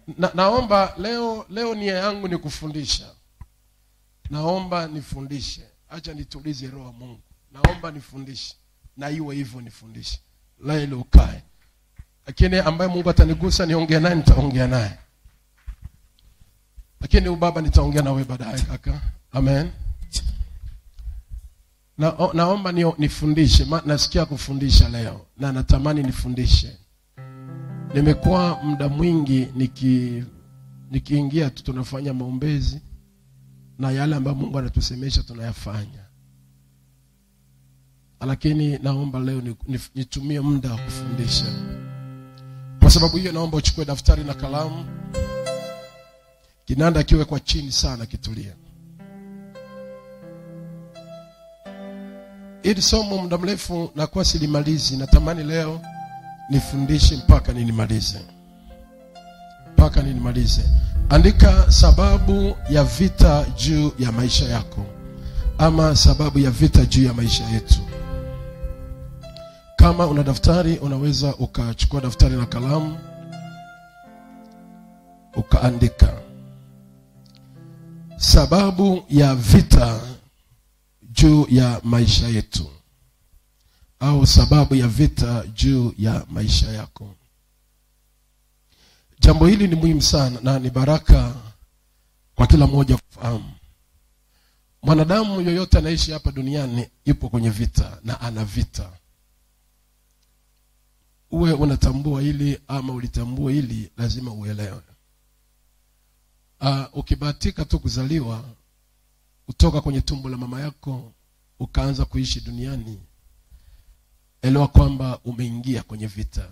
na, naomba leo leo nia yangu ni kufundisha naomba nifundishe acha nitulize roho wa mungu naomba nifundishe na iwe hivyo nifundishe la ile ukae lakini ambaye mungu atanigusa niongee naye nitaongea naye lakini ubaba nitaongea nawe baadaye kaka amen na, o, naomba ni, nifundishe ma, nasikia kufundisha leo na natamani nifundishe nimekuwa muda mwingi niki nikiingia tu tunafanya maombezi na yale ambayo mungu anatusemesha tunayafanya lakini naomba leo ni- ni- nitumie muda wa kufundisha kwa sababu hiyo naomba uchukue daftari na kalamu kinanda kiwe kwa chini sana kitulia ili somo muda mrefu nakuwa silimalizi natamani leo nifundishe mpaka ninimalize mpaka ninimalize andika sababu ya vita juu ya maisha yako ama sababu ya vita juu ya maisha yetu kama una daftari unaweza ukachukua daftari na kalamu ukaandika sababu ya vita juu ya maisha yetu au sababu ya vita juu ya maisha yako jambo hili ni muhimu sana na ni baraka kwa kila mmoja kufahamu mwanadamu yoyote anaishi hapa duniani yupo kwenye vita na ana vita uwe unatambua hili ama ulitambua hili lazima uelewe uh, ukibahatika tu kuzaliwa kutoka kwenye tumbo la mama yako ukaanza kuishi duniani elewa kwamba umeingia kwenye vita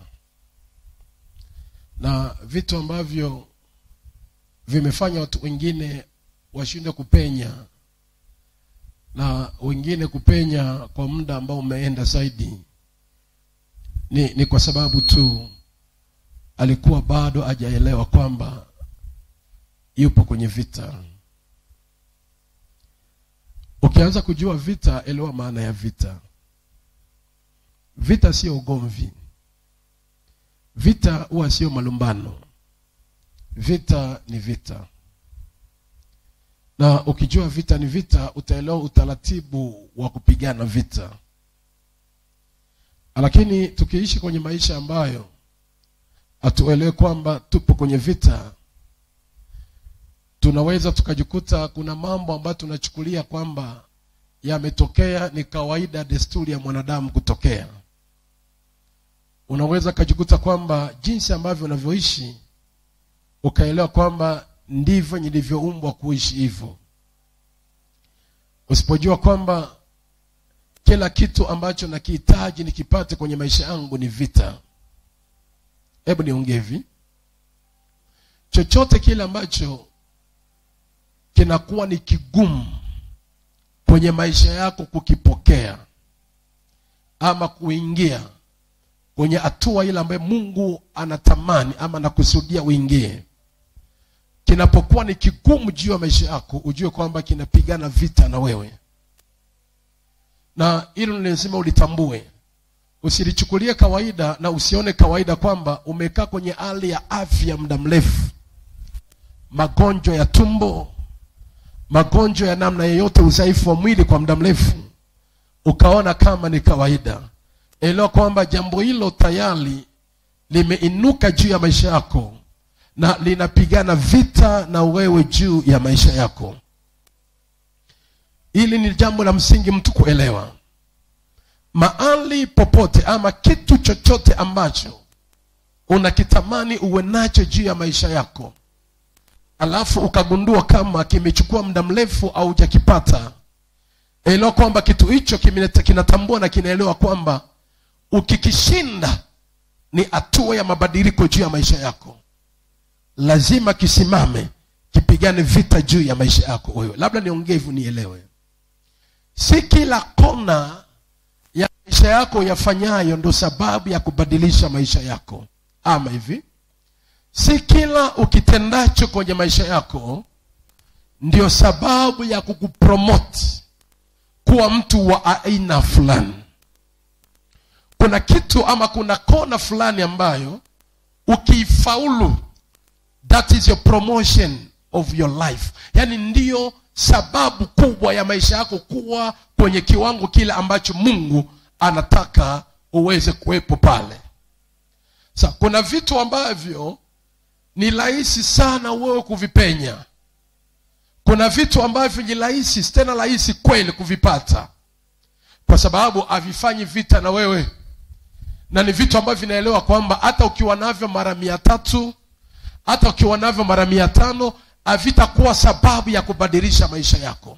na vitu ambavyo vimefanya watu wengine washinde kupenya na wengine kupenya kwa muda ambao umeenda zaidi ni, ni kwa sababu tu alikuwa bado hajaelewa kwamba yupo kwenye vita ukianza kujua vita elewa maana ya vita vita sio ugomvi vita huwa sio malumbano vita ni vita na ukijua vita ni vita utaelewa utaratibu wa kupigana vita lakini tukiishi kwenye maisha ambayo hatuelewe kwamba tupo kwenye vita tunaweza tukajikuta kuna mambo ambayo tunachukulia kwamba yametokea ni kawaida desturi ya mwanadamu kutokea unaweza ukajikuta kwamba jinsi ambavyo unavyoishi ukaelewa kwamba ndivyo nilivyoumbwa kuishi hivyo usipojua kwamba kila kitu ambacho nakihitaji nikipate kwenye maisha yangu ni vita hebu niongee hivi chochote kile ambacho kinakuwa ni kigumu kwenye maisha yako kukipokea ama kuingia kwenye hatua ile ambayo mungu anatamani ama anakusudia uingie kinapokuwa ni kigumu juu ya maisha yako ujue kwamba kinapigana vita na wewe na hilo ni lazima ulitambue usilichukulie kawaida na usione kawaida kwamba umekaa kwenye hali ya afya muda mrefu magonjwa ya tumbo magonjwa ya namna yeyote udhaifu wa mwili kwa muda mrefu ukaona kama ni kawaida elewa kwamba jambo hilo tayari limeinuka juu ya maisha yako na linapigana vita na wewe juu ya maisha yako hili ni jambo la msingi mtu kuelewa mahali popote ama kitu chochote ambacho unakitamani uwe nacho juu ya maisha yako alafu ukagundua kama kimechukua muda mrefu au hujakipata elewa kwamba kitu hicho kimine- kinatambua na kinaelewa kwamba ukikishinda ni hatua ya mabadiliko juu ya maisha yako lazima kisimame kipigane vita juu ya maisha yako wewe labda niongee hivyo nielewe si kila kona ya maisha yako yafanyayo ndo sababu ya kubadilisha maisha yako ama hivi si kila ukitendacho kwenye maisha yako ndio sababu ya kukupromote kuwa mtu wa aina fulani kuna kitu ama kuna kona fulani ambayo ukiifaulu that is your promotion of your life yaani ndiyo sababu kubwa ya maisha yako kuwa kwenye kiwango kile ambacho mungu anataka uweze kuwepo pale sa kuna vitu ambavyo ni rahisi sana wewe kuvipenya kuna vitu ambavyo ni rahisi tena rahisi kweli kuvipata kwa sababu havifanyi vita na wewe na ni vitu ambavyo vinaelewa kwamba hata ukiwa navyo mara mia tatu hata ukiwa navyo mara mia tano havitakuwa sababu ya kubadilisha maisha yako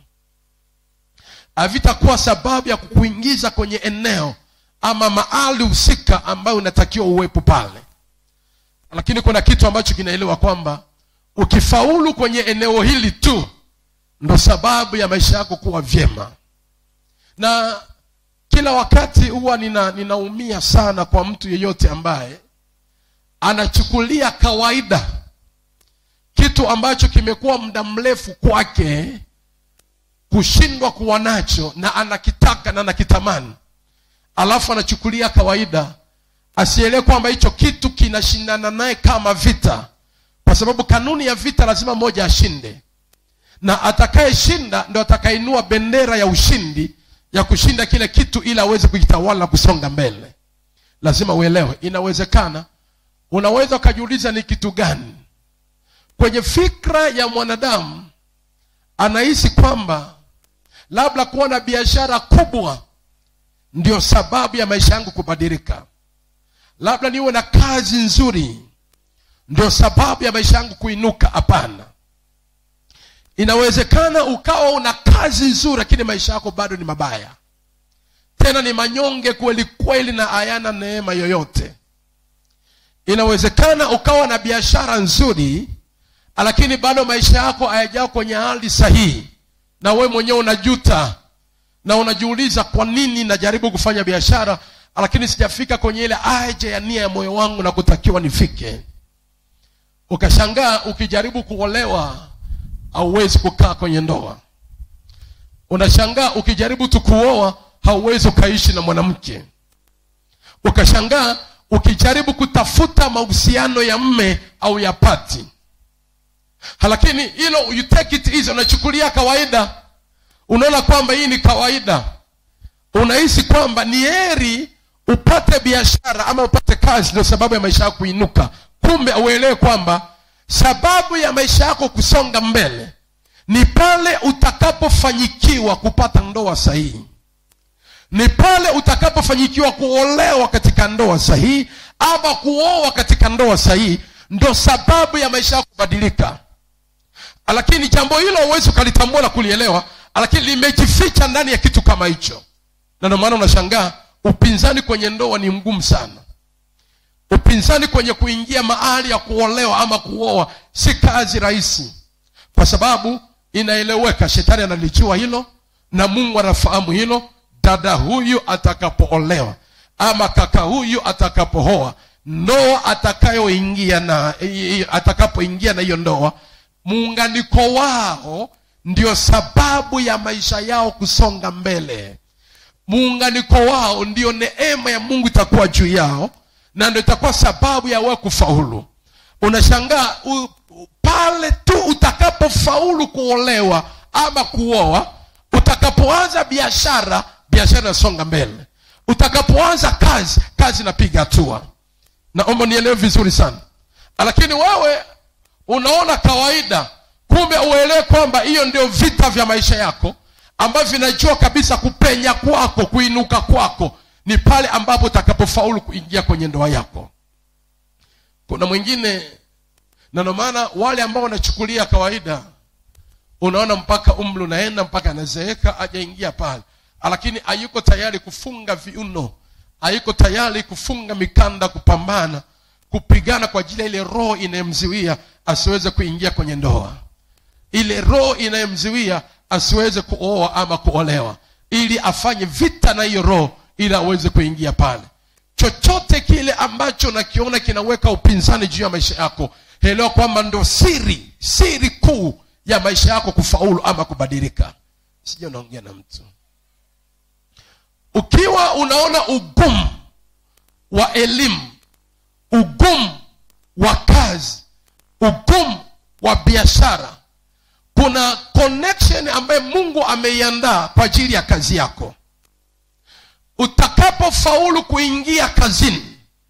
havitakuwa sababu ya kukuingiza kwenye eneo ama mahali husika ambayo unatakiwa uwepo pale lakini kuna kitu ambacho kinaelewa kwamba ukifaulu kwenye eneo hili tu ndo sababu ya maisha yako kuwa vyema na kila wakati huwa nina ninaumia sana kwa mtu yeyote ambaye anachukulia kawaida kitu ambacho kimekuwa muda mrefu kwake kushindwa kuwa nacho na anakitaka na anakitamani alafu anachukulia kawaida asielewe kwamba hicho kitu kinashindana naye kama vita kwa sababu kanuni ya vita lazima mmoja ashinde na atakayeshinda ndo atakayeinua bendera ya ushindi ya kushinda kile kitu ili aweze kujitawala na kusonga mbele lazima uelewe inawezekana unaweza ukajiuliza ni kitu gani kwenye fikra ya mwanadamu anahisi kwamba labda kuwa na biashara kubwa ndio sababu ya maisha yangu kubadilika labda niwe na kazi nzuri ndio sababu ya maisha yangu kuinuka hapana inawezekana ukawa una kazi nzuri lakini maisha yako bado ni mabaya tena ni manyonge kweli kweli na hayana neema yoyote inawezekana ukawa na biashara nzuri lakini bado maisha yako hayajao kwenye hali sahihi na wewe mwenyewe unajuta na unajiuliza kwa nini najaribu kufanya biashara lakini sijafika kwenye ile aje ya nia ya moyo wangu na kutakiwa nifike ukashangaa ukijaribu kuolewa hauwezi kukaa kwenye ndoa unashangaa ukijaribu tu kuoa hauwezi ukaishi na mwanamke ukashangaa ukijaribu kutafuta mahusiano ya mme au ya pati lakini hilo you take it easy unachukulia kawaida unaona kwamba hii ni kawaida unahisi kwamba ni heri upate biashara ama upate kazi ndio sababu ya maisha yako kuinuka kumbe auelewe kwamba sababu ya maisha yako kusonga mbele ni pale utakapofanyikiwa kupata ndoa sahihi ni pale utakapofanyikiwa kuolewa katika ndoa sahihi ama kuoa katika ndoa sahihi ndo sababu ya maisha yako kubadilika lakini jambo hilo huwezi ukalitambua na kulielewa lakini limejificha ndani ya kitu kama hicho na ndio maana unashangaa upinzani kwenye ndoa ni mgumu sana upinzani kwenye kuingia mahali ya kuolewa ama kuoa si kazi rahisi kwa sababu inaeleweka shetani analijua hilo na mungu anafahamu hilo dada huyu atakapoolewa ama kaka huyu atakapooa ndoa atakayoingia na atakapoingia na hiyo ndoa muunganiko wao ndio sababu ya maisha yao kusonga mbele muunganiko wao ndio neema ya mungu itakuwa juu yao na ndio itakuwa sababu ya wewe kufaulu unashangaa u, pale tu utakapofaulu kuolewa ama kuoa utakapoanza biashara biashara inasonga mbele utakapoanza kazi kazi inapiga hatua naomba nielewe vizuri sana lakini wewe unaona kawaida kumbe uelewe kwamba hiyo ndio vita vya maisha yako ambavyo vinajua kabisa kupenya kwako kuinuka kwako ni pale ambapo utakapofaulu kuingia kwenye ndoa yako kuna mwingine na ndio maana wale ambao wanachukulia kawaida unaona mpaka umri unaenda mpaka anazeeka ajaingia pale lakini hayuko tayari kufunga viuno hayuko tayari kufunga mikanda kupambana kupigana kwa ajili ya ile roho inayemziwia asiweze kuingia kwenye ndoa ile roho inayemziwia asiweze kuoa ama kuolewa ili afanye vita na hiyo roho ili aweze kuingia pale chochote kile ambacho nakiona kinaweka upinzani juu ya maisha yako elewa kwamba ndo siri siri kuu ya maisha yako kufaulu ama kubadilika sija unaongea na mtu ukiwa unaona ugumu wa elimu ugumu wa kazi ugumu wa biashara kuna connection ambayo mungu ameiandaa kwa ajili ya kazi yako utakapofaulu kuingia kazini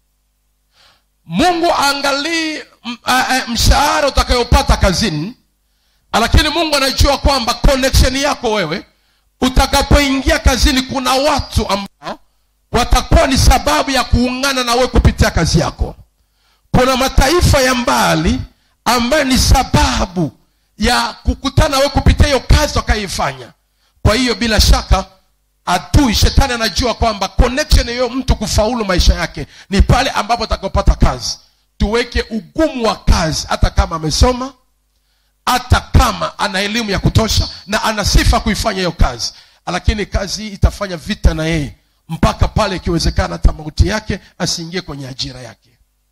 mungu aangalii m- a- a- mshahara utakayopata kazini lakini mungu anajua kwamba connection yako wewe utakapoingia kazini kuna watu ambao watakuwa ni sababu ya kuungana na wewe kupitia kazi yako kuna mataifa ya mbali ambayo ni sababu ya kukutana wewe kupitia hiyo kazi wakayoifanya kwa hiyo bila shaka adui shetani anajua kwamba connection hiyo mtu kufaulu maisha yake ni pale ambapo atakapopata kazi tuweke ugumu wa kazi hata kama amesoma hata kama ana elimu ya kutosha na ana sifa kuifanya hiyo kazi lakini kazi hii itafanya vita na yeye mpaka pale ikiwezekana hata mauti yake asiingie kwenye ajira yake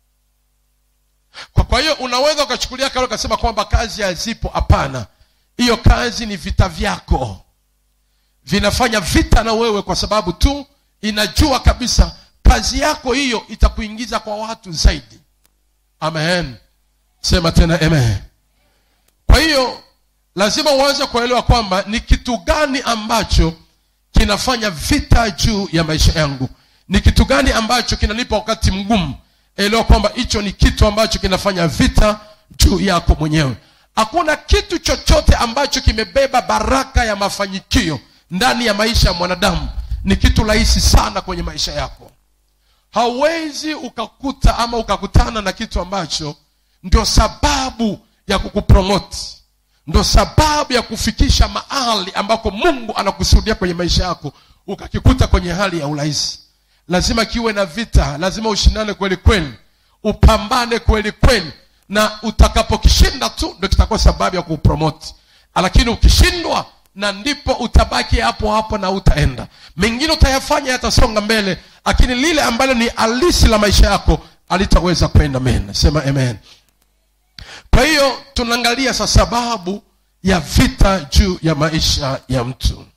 kwa kwa hiyo unaweza ukachukulia kale ukasema kwamba kazi hazipo hapana hiyo kazi ni vita vyako vinafanya vita na wewe kwa sababu tu inajua kabisa kazi yako hiyo itakuingiza kwa watu zaidi amen sema tena amen kwa hiyo lazima uanze kuelewa kwamba ni kitu gani ambacho kinafanya vita juu ya maisha yangu ni kitu gani ambacho kinanipa wakati mgumu elewa kwamba hicho ni kitu ambacho kinafanya vita juu yako mwenyewe hakuna kitu chochote ambacho kimebeba baraka ya mafanikio ndani ya maisha ya mwanadamu ni kitu rahisi sana kwenye maisha yako hauwezi ukakuta ama ukakutana na kitu ambacho ndio sababu ya kukupromoti ndo sababu ya kufikisha mahali ambako mungu anakusudia kwenye maisha yako ukakikuta kwenye hali ya urahisi lazima kiwe na vita lazima ushindane kweli kweli upambane kweli kweli na utakapokishinda tu ndo kitakuwa sababu ya kupromoti lakini ukishindwa na ndipo utabaki hapo hapo na utaenda mengine utayafanya yatasonga mbele lakini lile ambalo ni halisi la maisha yako alitaweza kwenda mbele sema amen kwa hiyo tunaangalia sa sababu ya vita juu ya maisha ya mtu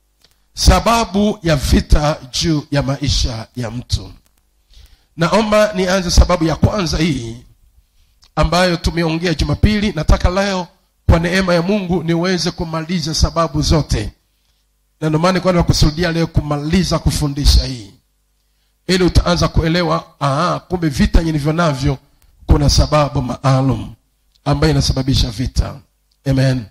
sababu ya vita juu ya maisha ya mtu naomba nianze sababu ya kwanza hii ambayo tumeongea jumapili nataka leo kwa neema ya mungu niweze kumaliza sababu zote na ndio maana kwani nakusudia leo kumaliza kufundisha hii ili utaanza kuelewa aha, kumbe vita nilivyo navyo kuna sababu maalum ambayo inasababisha vita amen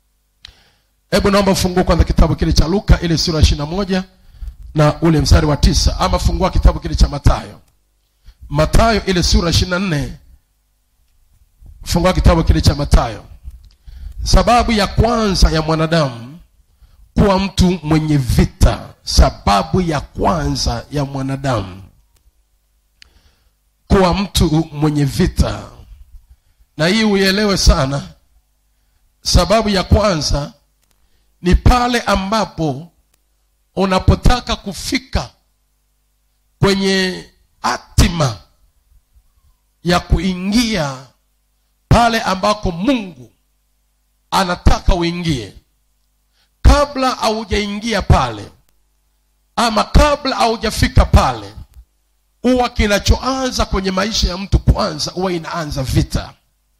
hebu naomba ufungue kwanza kitabu kile cha luka ile sura ishiri na moja na ule mstari wa tisa ama fungua kitabu kile cha matayo matayo ile sura ishiri na nne fungua kitabu kile cha matayo sababu ya kwanza ya mwanadamu kuwa mtu mwenye vita sababu ya kwanza ya mwanadamu kuwa mtu mwenye vita na hii uielewe sana sababu ya kwanza ni pale ambapo unapotaka kufika kwenye hatima ya kuingia pale ambako mungu anataka uingie kabla haujaingia pale ama kabla haujafika pale huwa kinachoanza kwenye maisha ya mtu kwanza huwa inaanza vita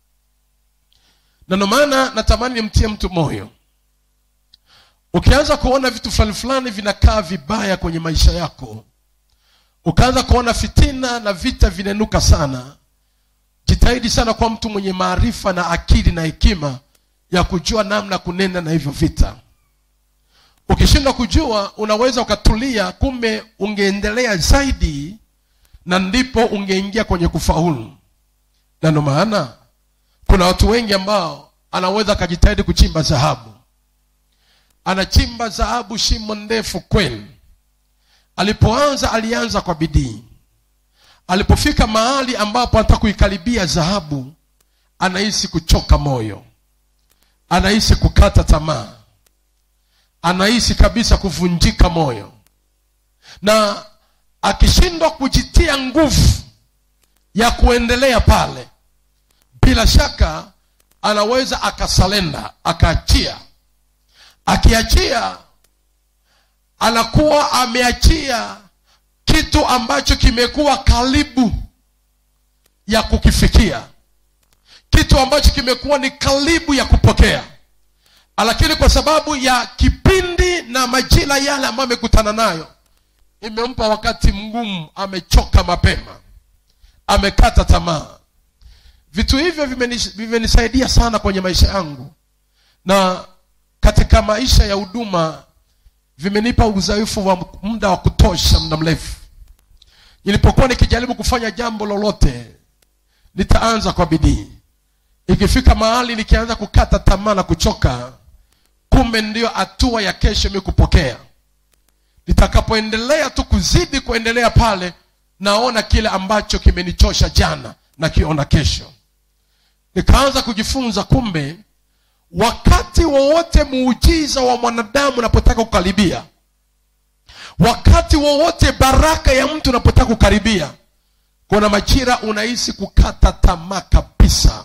na ndio maana natamani nimtie mtu moyo ukianza kuona vitu fulani fulani vinakaa vibaya kwenye maisha yako ukaanza kuona fitina na vita vinainuka sana jitahidi sana kwa mtu mwenye maarifa na akili na hekima ya kujua namna kunenda na hivyo vita ukishindwa kujua unaweza ukatulia kumbe ungeendelea zaidi na ndipo ungeingia kwenye kufaulu na ndio maana kuna watu wengi ambao anaweza akajitahidi kuchimba dhahabu anachimba dhahabu shimo ndefu kweli alipoanza alianza kwa bidii alipofika mahali ambapo anataka kuikaribia dhahabu anahisi kuchoka moyo anahisi kukata tamaa anahisi kabisa kuvunjika moyo na akishindwa kujitia nguvu ya kuendelea pale bila shaka anaweza akasalenda akaachia akiachia anakuwa ameachia kitu ambacho kimekuwa karibu ya kukifikia kitu kitu ambacho kimekuwa ni karibu ya kupokea lakini kwa sababu ya kipindi na majira yale ambayo amekutana nayo imempa wakati mgumu amechoka mapema amekata tamaa vitu hivyo vimeni- vimenisaidia sana kwenye maisha yangu na katika maisha ya huduma vimenipa uzoefu wa muda wa kutosha muda mrefu nilipokuwa nikijaribu kufanya jambo lolote nitaanza kwa bidii ikifika mahali nikianza kukata tamaa na kuchoka kumbe ndiyo hatua ya kesho mi kupokea nitakapoendelea tu kuzidi kuendelea pale naona kile ambacho kimenichosha jana na kiona kesho nikaanza kujifunza kumbe wakati wowote muujiza wa mwanadamu unapotaka kukaribia wakati wowote baraka ya mtu unapotaka kukaribia kuna majira unahisi kukata tamaa kabisa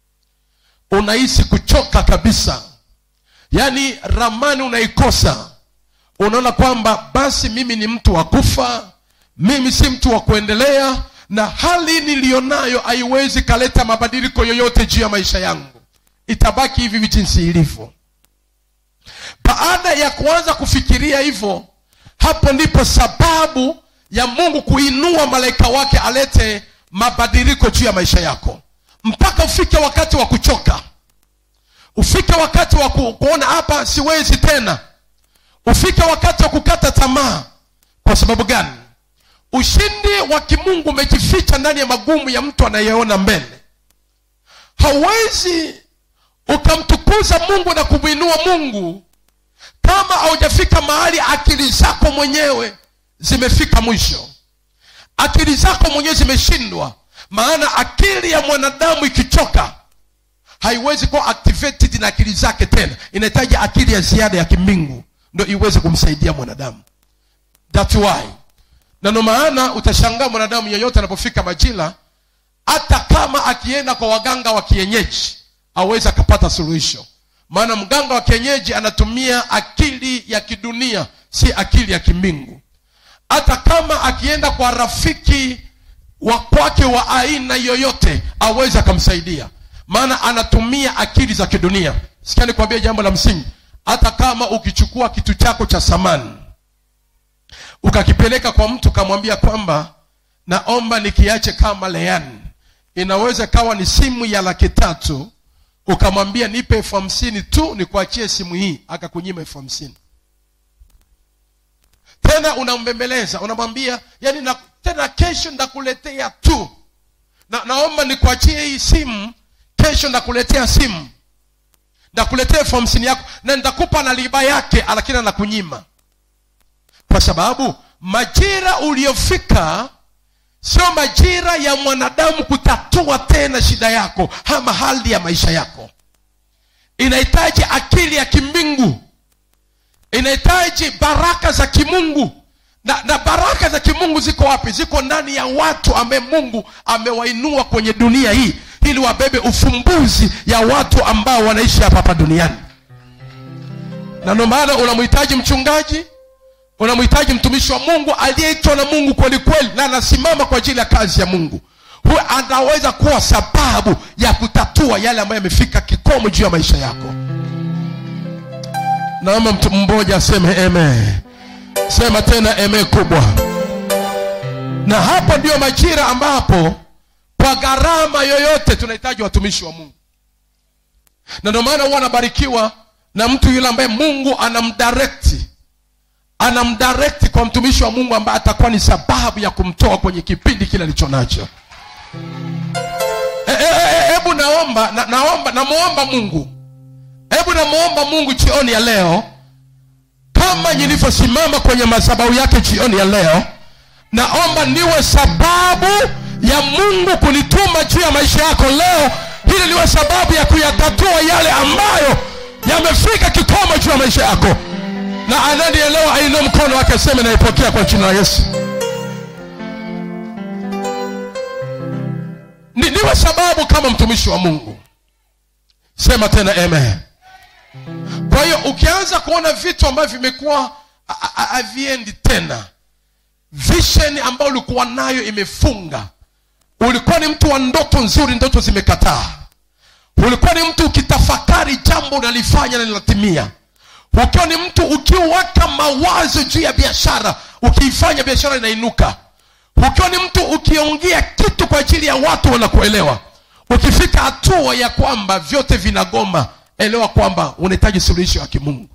unahisi kuchoka kabisa yaani ramani unaikosa unaona kwamba basi mimi ni mtu wa kufa mimi si mtu wa kuendelea na hali niliyonayo haiwezi kaleta mabadiliko yoyote juu ya maisha yangu itabaki hivi hivi jinsi ilivyo baada ya kuanza kufikiria hivyo hapo ndipo sababu ya mungu kuinua malaika wake alete mabadiliko juu ya maisha yako mpaka ufike wakati wa kuchoka ufike wakati wa ku, kuona hapa siwezi tena ufike wakati wa kukata tamaa kwa sababu gani ushindi wa kimungu umejificha ndani ya magumu ya mtu anayeona mbele hauwezi ukamtukuza mungu na kumwinua mungu kama haujafika mahali akili zako mwenyewe zimefika mwisho akili zako mwenyewe zimeshindwa maana akili ya mwanadamu ikichoka haiwezi kuwa activated na akili zake tena inahitaji akili ya ziada ya kimbingu ndo iweze kumsaidia mwanadamu That's why na ndo maana utashangaa mwanadamu yeyote anapofika majira hata kama akienda kwa waganga wa kienyeji awezi akapata suluhisho maana mganga wa kienyeji anatumia akili ya kidunia si akili ya kimbingu hata kama akienda kwa rafiki wa kwake wa aina yoyote awezi akamsaidia maana anatumia akili za kidunia sikia nikwambia jambo la msingi hata kama ukichukua kitu chako cha samani ukakipeleka kwa mtu ukamwambia kwamba naomba nikiache kama leani inaweza kawa ni simu ya laki tatu ukamwambia nipe elfu hamsini tu nikuachie simu hii akakunyima elfu hamsini tena unambembeleza unamwambia yani na, tena kesho ndakuletea tu na, naomba nikuachie hii simu kesho ndakuletea simu ndakuletea elfu hamsini yako na nitakupa na riba yake lakini anakunyima kwa sababu majira uliyofika sio majira ya mwanadamu kutatua tena shida yako ama hali ya maisha yako inahitaji akili ya kimbingu inahitaji baraka za kimungu na, na baraka za kimungu ziko wapi ziko ndani ya watu ambaye mungu amewainua kwenye dunia hii ili wabebe ufumbuzi ya watu ambao wanaishi hapa hapa duniani na ndio maana unamhitaji mchungaji unamhitaji mtumishi wa mungu aliyeitwa na mungu kweli kweli na anasimama kwa ajili ya kazi ya mungu huyo anaweza kuwa sababu ya kutatua yale ambayo yamefika kikomo juu ya maisha yako naomba mtu mmoja aseme eme sema tena eme kubwa na hapo ndio majira ambapo kwa gharama yoyote tunahitaji watumishi wa mungu na ndio maana huwa anabarikiwa na mtu yule ambaye mungu anamdirekti anamdirekti kwa mtumishi wa mungu ambaye atakuwa ni sababu ya kumtoa kwenye kipindi kile alicho nacho hebu e, e, e, naomba na, naomba namwomba mungu hebu namwomba mungu jioni ya leo kama nilivyosimama kwenye madhabahu yake jioni ya leo naomba niwe sababu ya mungu kunituma juu ya maisha yako leo hili liwe sababu ya kuyatatua yale ambayo yamefika kikomo juu ya maisha yako na ananielewa ainue mkono wake aseme naipokea kwa jina la yesu Ni, niwe sababu kama mtumishi wa mungu sema tena amen kwa hiyo ukianza kuona vitu ambavyo vimekuwa haviendi tena vision ambayo ulikuwa nayo imefunga ulikuwa ni mtu wa ndoto nzuri ndoto zimekataa ulikuwa ni mtu ukitafakari jambo unalifanya na linatimia ukiwa ni mtu ukiweka mawazo juu ya biashara ukiifanya biashara inainuka ukiwa ni mtu ukiongea kitu kwa ajili ya watu wanakuelewa ukifika hatua ya kwamba vyote vinagoma elewa kwamba unahitaji suluhisho ya kimungu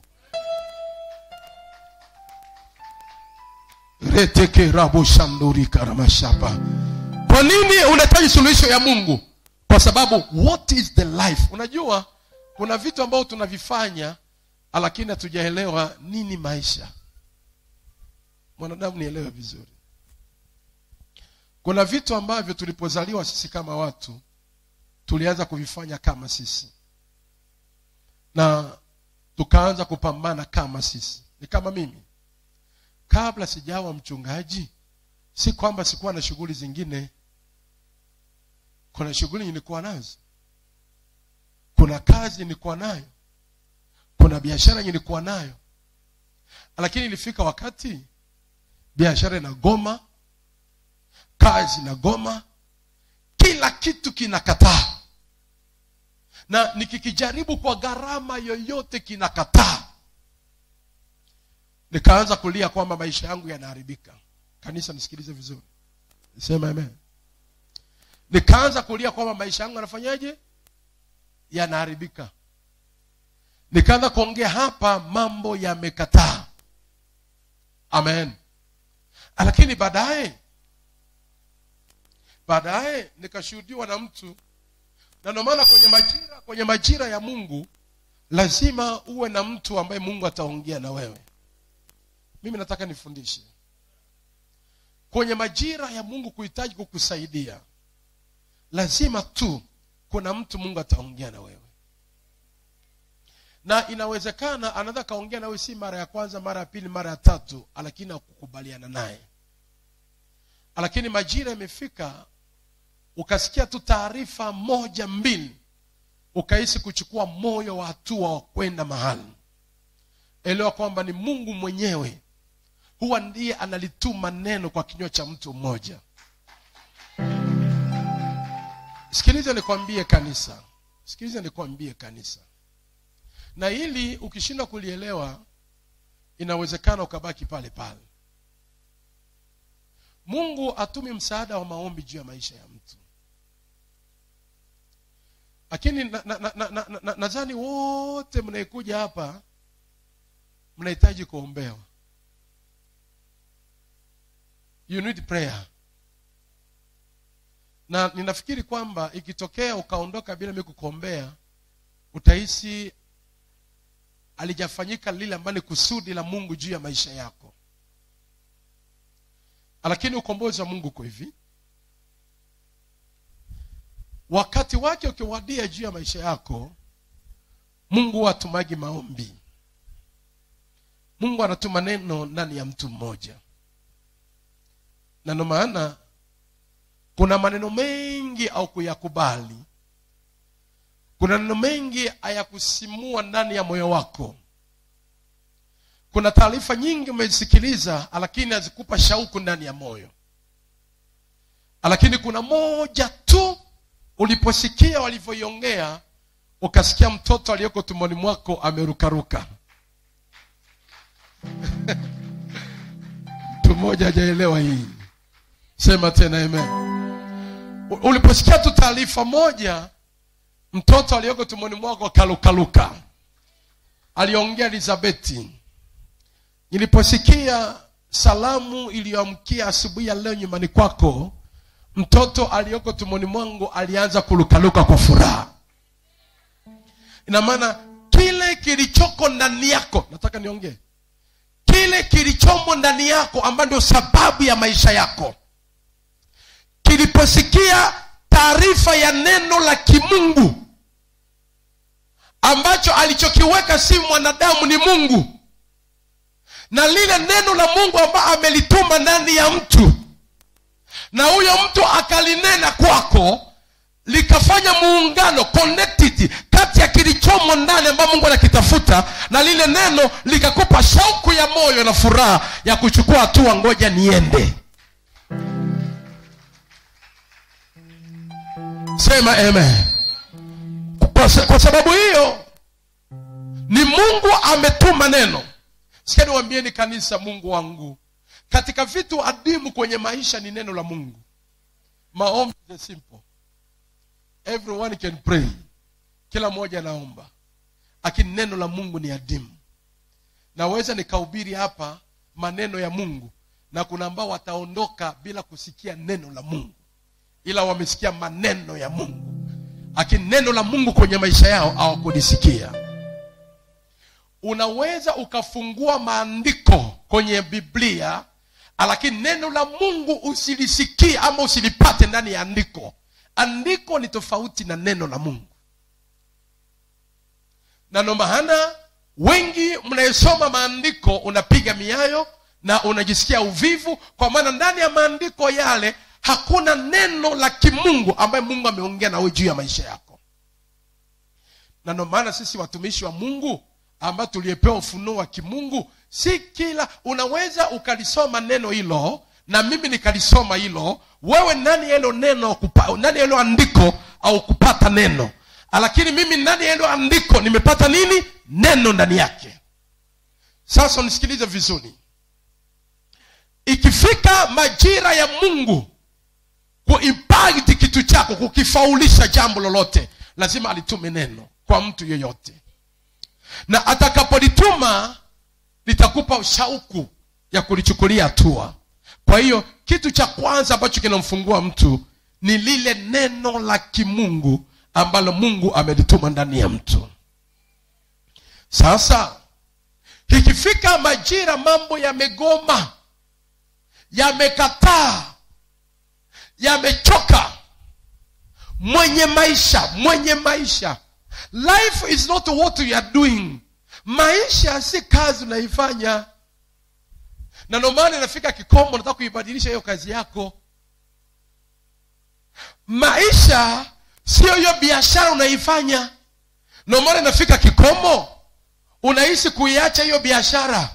reteke rabo shandurika ramashapa kwa nini unahitaji suluhisho ya mungu kwa sababu what is the life unajua kuna vitu ambavyo tunavifanya lakini hatujaelewa nini maisha mwanadamu nielewe vizuri kuna vitu ambavyo tulipozaliwa sisi kama watu tulianza kuvifanya kama sisi na tukaanza kupambana kama sisi ni kama mimi kabla sijawa mchungaji si kwamba sikuwa na shughuli zingine kuna shughuli nilikuwa nazo kuna kazi nilikuwa nayo kuna biashara nilikuwa nayo lakini ilifika wakati biashara inagoma kazi inagoma kila kitu kinakataa na nikikijaribu kwa gharama yoyote kinakataa nikaanza kulia kwamba maisha yangu yanaharibika kanisa nisikilize vizuri sema amen nikaanza kulia kwamba maisha yangu yanafanyaje yanaharibika nikaanza kuongea hapa mambo yamekataa amen lakini baadaye baadaye nikashuhudiwa na mtu na ndio maana kwenye majira kwenye majira ya mungu lazima uwe na mtu ambaye mungu ataongea na wewe mimi nataka nifundishe kwenye majira ya mungu kuhitaji kukusaidia lazima tu kuna mtu mungu ataongea na wewe na inawezekana anaweza kaongea nawe si mara ya kwanza mara ya pili mara ya tatu lakini akukubaliana naye lakini majira imefika ukasikia tu taarifa moja mbili ukahisi kuchukua moyo wa hatua wa kwenda mahali elewa kwamba ni mungu mwenyewe huwa ndiye analituma neno kwa kinywa cha mtu mmoja sikiliza nikwambie kanisa sikiliza nikwambie kanisa na hili ukishindwa kulielewa inawezekana ukabaki pale pale mungu atumi msaada wa maombi juu ya maisha ya mtu lakini nadhani na, na, na, na, na, na wote mnaekuja hapa mnahitaji kuombewa you need prayer na ninafikiri kwamba ikitokea ukaondoka bila mi kukuombea utahisi alijafanyika lile ambalo ni kusudi la mungu juu ya maisha yako lakini ukombozi wa mungu uko hivi wakati wake ukiwadia juu ya maisha yako mungu hatumagi maombi mungu anatuma neno ndani ya mtu mmoja na ndo maana kuna maneno mengi au kuyakubali kuna neno mengi hayakusimua ndani ya moyo wako kuna taarifa nyingi umezisikiliza lakini hazikupa shauku ndani ya moyo lakini kuna moja tu uliposikia walivyoiongea ukasikia mtoto aliyeko tumboni mwako amerukaruka mtu mmoja hajaelewa hii sema tena amen uliposikia tu taarifa moja mtoto aliyoko tumboni mwako akalukaluka aliongea elizabeti niliposikia salamu iliyoamkia asubuhi ya leo nyumbani kwako mtoto aliyoko tumboni mwangu alianza kulukaluka kwa furaha ina maana kile kilichoko ndani yako nataka niongee kile kilichomo ndani yako ambayo ndio sababu ya maisha yako kiliposikia taarifa ya neno la kimungu ambacho alichokiweka si mwanadamu ni mungu na lile neno la mungu ambayo amelituma ndani ya mtu na huyo mtu akalinena kwako likafanya muungano connected kati ya kilichomo ndani ambayo mungu anakitafuta na lile neno likakupa shauku ya moyo na furaha ya kuchukua hatua ngoja niende sema amen kwa, sa- kwa sababu hiyo ni mungu ametuma neno sikia niwambieni kanisa mungu wangu katika vitu adimu kwenye maisha ni neno la mungu maombi is simple everyone can pray kila mmoja anaomba lakini neno la mungu ni adimu naweza nikahubiri hapa maneno ya mungu na kuna ambao wataondoka bila kusikia neno la mungu ila wamesikia maneno ya mungu lakini neno la mungu kwenye maisha yao hawakulisikia unaweza ukafungua maandiko kwenye biblia lakini neno la mungu usilisikie ama usilipate ndani ya andiko andiko ni tofauti na neno la mungu na ndo maana wengi mnayesoma maandiko unapiga miayo na unajisikia uvivu kwa maana ndani ya maandiko yale hakuna neno la kimungu ambaye mungu ameongea nawe juu ya maisha yako na ndo maana sisi watumishi wa mungu ambao tuliyepewa ufunuo wa kimungu si kila unaweza ukalisoma neno hilo na mimi nikalisoma hilo wewe ndani ya hilo neno kupa, ndani ya hilo andiko au kupata neno lakini mimi ndani ya hilo andiko nimepata nini neno ndani yake sasa nisikilize vizuri ikifika majira ya mungu kuimpact kitu chako kukifaulisha jambo lolote lazima alitume neno kwa mtu yeyote na atakapolituma litakupa shauku ya kulichukulia hatua kwa hiyo kitu cha kwanza ambacho kinamfungua mtu ni lile neno la kimungu ambalo mungu amelituma ndani ya mtu sasa ikifika majira mambo yamegoma yamekataa yamechoka mwenye maisha mwenye maisha life is not what you are doing maisha si kazi unaifanya na ndio maana inafika kikomo unataka kuibadilisha hiyo kazi yako maisha sio hiyo biashara unaifanya ndio maana inafika kikomo unaishi kuiacha hiyo biashara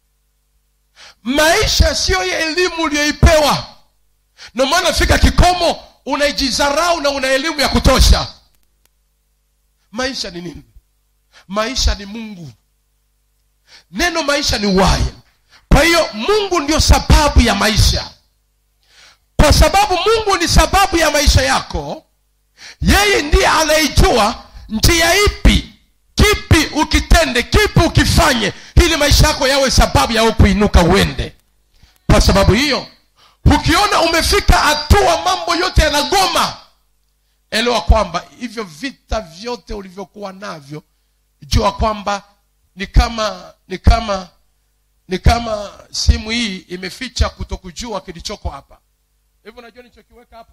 maisha sio hiyo elimu uliyoipewa ndio maana inafika kikomo unaijizarau na una elimu ya kutosha maisha ni nini maisha ni mungu neno maisha ni uhai kwa hiyo mungu ndio sababu ya maisha kwa sababu mungu ni sababu ya maisha yako yeye ndiye anayejua njia ipi kipi ukitende kipi ukifanye ili maisha yako yawe sababu ya wewe kuinuka uende kwa sababu hiyo ukiona umefika hatua mambo yote yanagoma elewa kwamba hivyo vita vyote ulivyokuwa navyo jua kwamba ni kama ni kama ni kama simu hii imeficha kutokujua kilichoko hapa hivyo unajua nilichokiweka hapa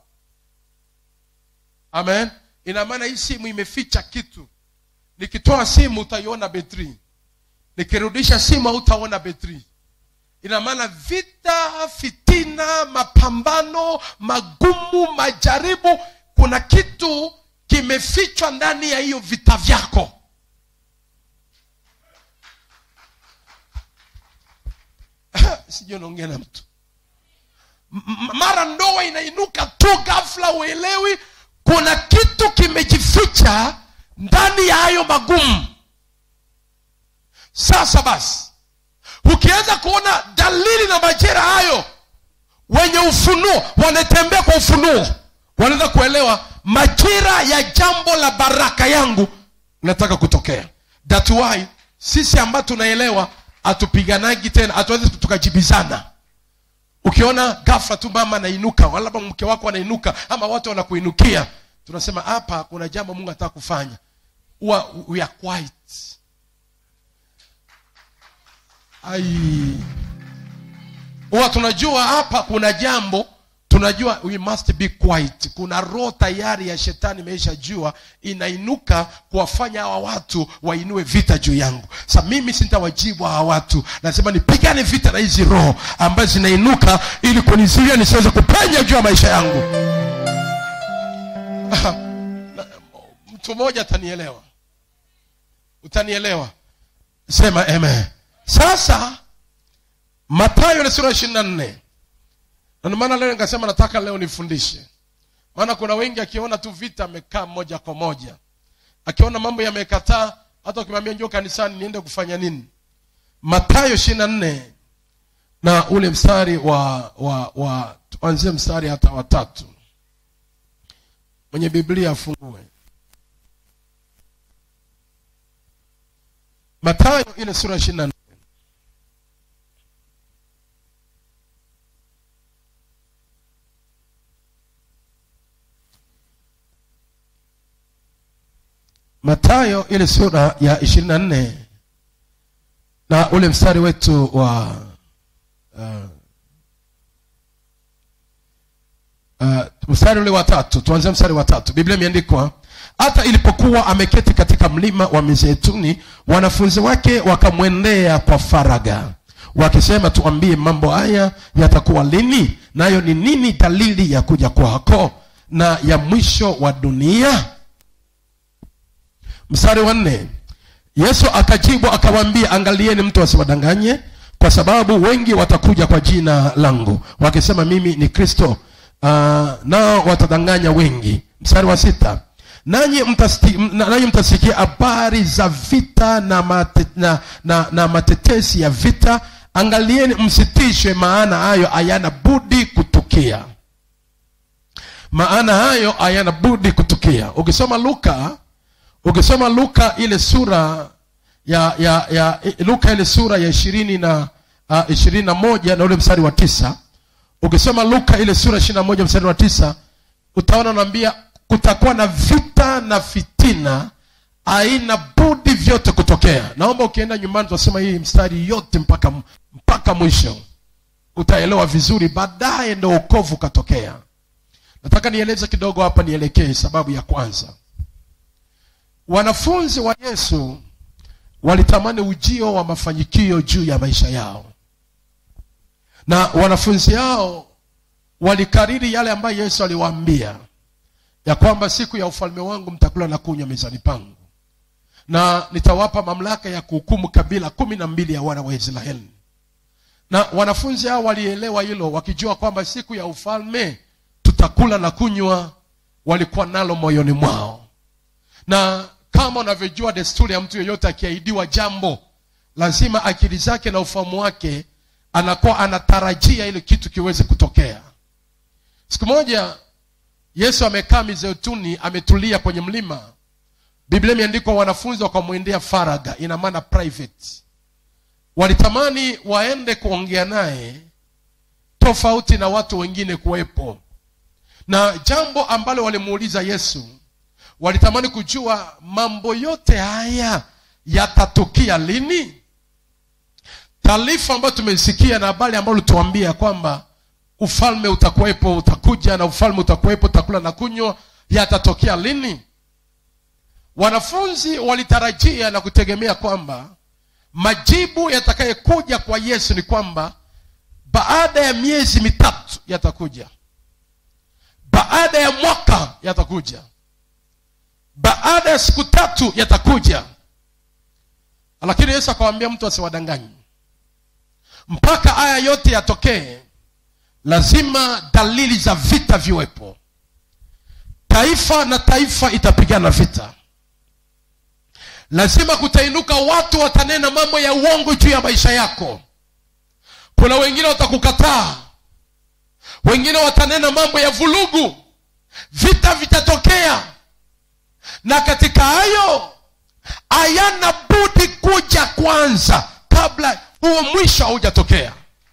amen ina maana hii simu imeficha kitu nikitoa simu utaiona betri nikirudisha simu hautaona betri ina maana vita fitina mapambano magumu majaribu kuna kitu kimefichwa ndani ya hiyo vita vyako sijui unaongea na mtu M- m- mara ndoa inainuka tu ghafla uelewi kuna kitu kimejificha ndani ya hayo magumu sasa basi ukianza kuona dalili na majira hayo wenye ufunuo wanatembea kwa ufunuo wanaweza kuelewa majira ya jambo la baraka yangu nataka kutokea that why sisi ambao tunaelewa hatupiganagi tena hatuwezi tukajibizana ukiona ghafla tu mama anainuka wala labda mke wako anainuka ama watu wanakuinukia tunasema hapa kuna jambo mungu anataka kufanya huwa we are quiet ai huwa tunajua hapa kuna jambo tunajua we must be quiet kuna roho tayari ya shetani imeisha jua inainuka kuwafanya hawa watu wainue vita juu yangu sa mimi sintawajibu hawa watu nasema nipigane vita na hizi roho ambazo zinainuka ili kunizuia nisiweze kupenya juu ya maisha yangu Na- mtu mmoja atanielewa utanielewa sema amen sasa matayo ile sura ishirini na nne na ndio maana leo nikasema nataka leo nifundishe maana kuna wengi akiona tu vita amekaa moja kwa moja akiona mambo yamekataa hata ukimwambia njoo kanisani niende kufanya nini matayo ishiri na nne na ule mstari wa wa wa tuanzie mstari hata watatu mwenye biblia afungue matayo ile sura ishiri na nne matayo ile sura ya ishirini na nne na ule mstari wetu wa uh, uh, mstari ule wa tatu tuanzie mstari wa tatu biblia imeandikwa hata ilipokuwa ameketi katika mlima wa mizeituni wanafunzi wake wakamwendea kwa faraga wakisema tuambie mambo haya yatakuwa lini nayo ni nini dalili ya kuja kwako na ya mwisho wa dunia mstari wa nne yesu akajibu akawaambia angalieni mtu asiwadanganye kwa sababu wengi watakuja kwa jina langu wakisema mimi ni kristo uh, nao watadanganya wengi mstari wa sita nanyi mtasikia, nanyi mtasikia habari za vita na, mate, na, na, na matetesi ya vita angalieni msitishwe maana hayo hayana budi kutukia maana hayo hayana budi kutukia ukisoma luka ukisoma luka ile sura ya ya ya luka ile sura ya ishirini na uh, ishirini na moja na ule mstari wa tisa ukisoma luka ile sura ishirini na moja mstari wa tisa utaona naambia kutakuwa na vita na fitina aina budi vyote kutokea naomba ukienda nyumbani tutasema hii mstari yote mpaka mpaka mwisho utaelewa vizuri baadaye ndo ukovu ukatokea nataka nieleze kidogo hapa nielekee sababu ya kwanza wanafunzi wa yesu walitamani ujio wa mafanikio juu ya maisha yao na wanafunzi hao walikariri yale ambayo yesu aliwaambia ya kwamba siku ya ufalme wangu mtakula na kunywa mezani pangu na nitawapa mamlaka ya kuhukumu kabila kumi na mbili ya wana wa israeli na wanafunzi hao walielewa hilo wakijua kwamba siku ya ufalme tutakula na kunywa walikuwa nalo moyoni mwao na kama unavyojua desturi ya mtu yeyote akiahidiwa jambo lazima akili zake na ufahamu wake anakuwa anatarajia ile kitu kiweze kutokea siku moja yesu amekaa mizeituni ametulia kwenye mlima biblia imeandikwa wanafunzi wakamwendea faraga ina maana private walitamani waende kuongea naye tofauti na watu wengine kuwepo na jambo ambalo walimuuliza yesu walitamani kujua mambo yote haya yatatukia lini taarifa ambayo tumeisikia na habari ambayo ulituambia kwamba ufalme utakuwepo utakuja na ufalme utakuwepo utakula na kunywa yatatokea lini wanafunzi walitarajia na kutegemea kwamba majibu yatakayekuja kwa yesu ni kwamba baada ya miezi mitatu yatakuja baada ya mwaka yatakuja baada ya siku tatu yatakuja lakini yesu akawambia mtu asiwadanganyi mpaka haya yote yatokee lazima dalili za vita viwepo taifa na taifa itapigana vita lazima kutainuka watu watanena mambo ya uongo juu ya maisha yako kuna wengine watakukataa wengine watanena mambo ya vulugu vita vitatokea na katika hayo hayana budi kuja kwanza kabla huo mwisho haujatokea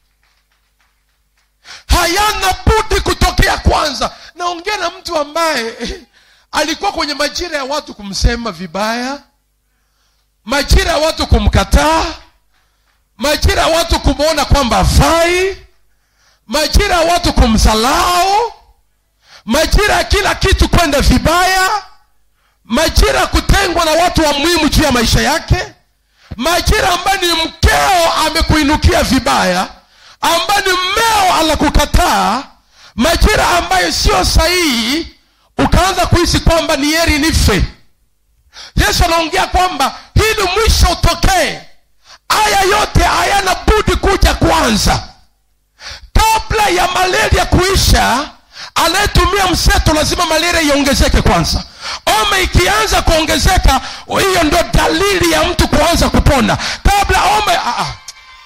hayana budi kutokea kwanza naongea na mtu ambaye alikuwa kwenye majira ya watu kumsema vibaya majira ya watu kumkataa majira ya watu kumwona kwamba afai majira ya watu kumsalau majira ya kila kitu kwenda vibaya majira ya kutengwa na watu wa muhimu juu ya maisha yake majira ambayo ni mkeo amekuinukia vibaya ambayo ni mmeo anakukataa majira ambayo sio sahihi ukaanza kuhisi kwamba ni heri nife yesu anaongea kwamba hili mwisho utokee haya yote hayana budi kuja kwanza kabla ya malaria kuisha anayetumia mseto lazima malaria iongezeke kwanza ome ikianza kuongezeka hiyo ndo dalili ya mtu kuanza kupona kabla ome ah, ah.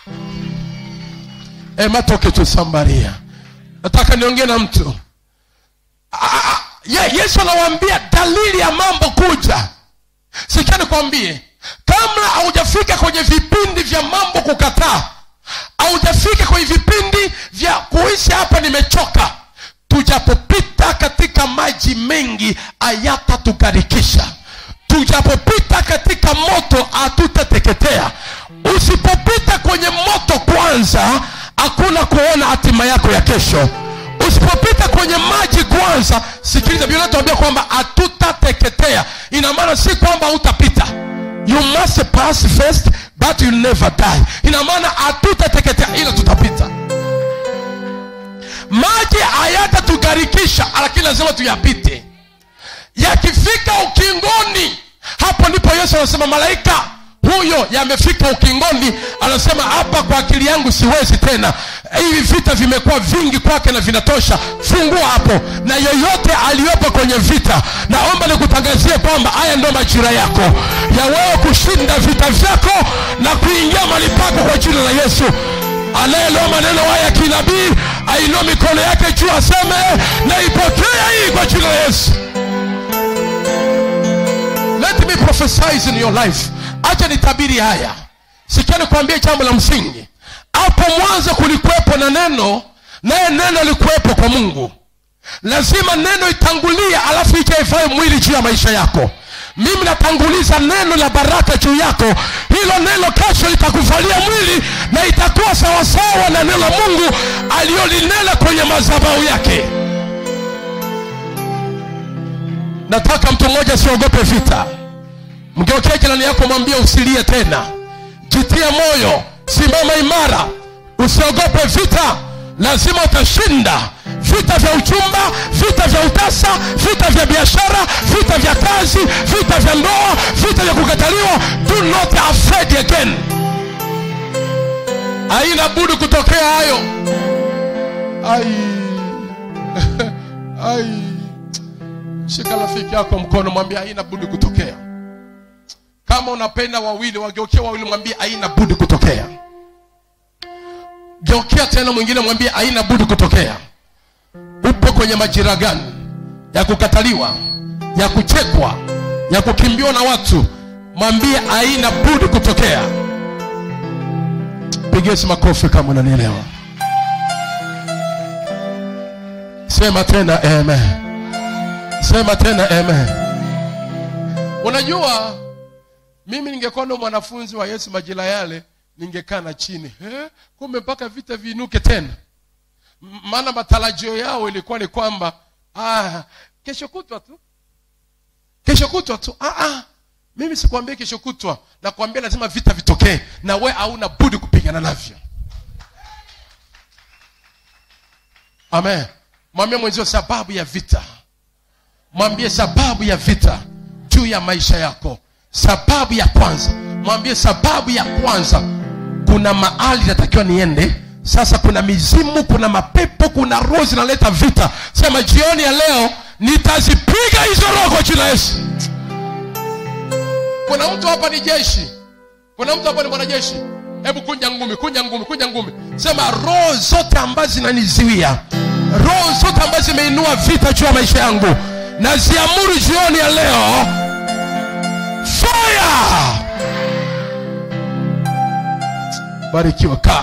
E, matoke tu sambaria nataka niongee na mtu Ah, ah, ye, yesu anawaambia dalili ya mambo kuja sikia nikwambie kabla haujafika kwenye vipindi vya mambo kukataa haujafika kwenye vipindi vya kuishi hapa nimechoka tujapopita katika maji mengi hayatatugarikisha tujapopita katika moto hatutateketea usipopita kwenye moto kwanza hakuna kuona hatima yako ya kesho usipopita kwenye maji kwanza sikiliza biblia inatuambia kwamba hatutateketea ina maana si kwamba hautapita you must pass first but you never die ina maana hatutateketea ila tutapita maji hayatatugarikisha lakini lazima tuyapite yakifika ukingoni hapo ndipo yesu anasema malaika huyo yamefika ukingoni anasema hapa kwa akili yangu siwezi tena hivi vita vimekuwa vingi kwake na vinatosha fungua hapo na yoyote aliyopo kwenye vita naomba nikutangazie kwamba haya ndo majira yako ya wewe kushinda vita vyako na kuingia mali pako kwa jina la yesu anayeloa maneno haya ya kinabii ainua mikono yake juu aseme naipokea hii kwa jina la yesu let me prophesize in your life acha nitabiri haya sikia nikwambie jambo la msingi hapo mwanzo kulikuwepo na neno naye neno likuwepo kwa mungu lazima neno itangulie alafu ije ifae mwili juu ya maisha yako mimi natanguliza neno la baraka juu yako hilo neno kesho litakuvalia mwili na itakuwa sawasawa na neno la mungu aliyolinena kwenye madhabahu yake nataka mtu mmoja asiogope vita mgeokee jirani yako mwambie usilie tena jitie moyo simama imara usiogope vita lazima utashinda vita vya uchumba vita vya utasa vita vya biashara vita vya kazi vita vya ndoa vita vya kukataliwa do not afraid again haina budi kutokea hayo ai ai shika rafiki yako mkono mwambie haina budi kutokea kama unapenda wawili wageukia wawili mwambie haina budi kutokea geukea tena mwingine mwambie haina budi kutokea upo kwenye majira gani ya kukataliwa ya kuchekwa ya kukimbiwa na watu mwambie haina budi kutokea pigesi makofi kama unanielewa sema tena amen sema tena amen unajua mimi ningekuwa ndo mwanafunzi wa yesu majira yale ningekaa na chini eh, kumbe mpaka vita viinuke tena M- maana matarajio yao ilikuwa ni kwamba ah, kesho kutwa tu kesho kutwa tu ah, ah. mimi sikuambia kesho kutwa nakwambia lazima vita vitokee na we hauna budi kupigana navyo amen mwambie mwenzio sababu ya vita mwambie sababu ya vita juu ya maisha yako sababu ya kwanza mwambie sababu ya kwanza kuna mahali natakiwa niende sasa kuna mizimu kuna mapepo kuna roho zinaleta vita sema jioni ya leo nitazipiga hizo roho kwa jina la yesu kuna mtu hapa ni jeshi kuna mtu hapa ni mwanajeshi hebu kunja ngumi kunja ngumi kunja ngumi sema roho zote ambazo zinaniziwia roho zote ambazo zimeinua vita juu ya maisha yangu naziamuru jioni ya leo fire barikiwa kaa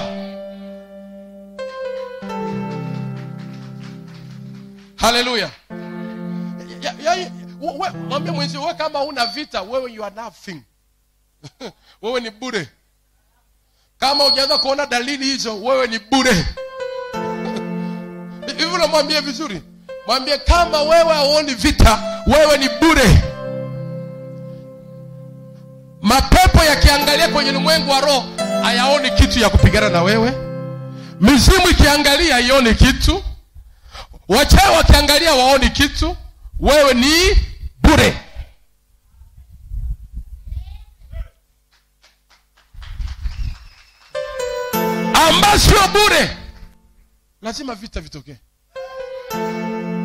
haleluya Ya- ya- ya- we- mwambie mwenzi we kama una vita wewe you are nothing wewe ni bure kama ujaanza kuona dalili hizo wewe ni bure hivi unamwambia vizuri mwambie kama wewe hauoni vita wewe ni bure mapepo yakiangalia kwenye ulimwengu wa roho hayaoni kitu ya kupigana na wewe mizimu ikiangalia haioni kitu wachawi wakiangalia waoni kitu wewe ni bure amba sio bure lazima vita vitokee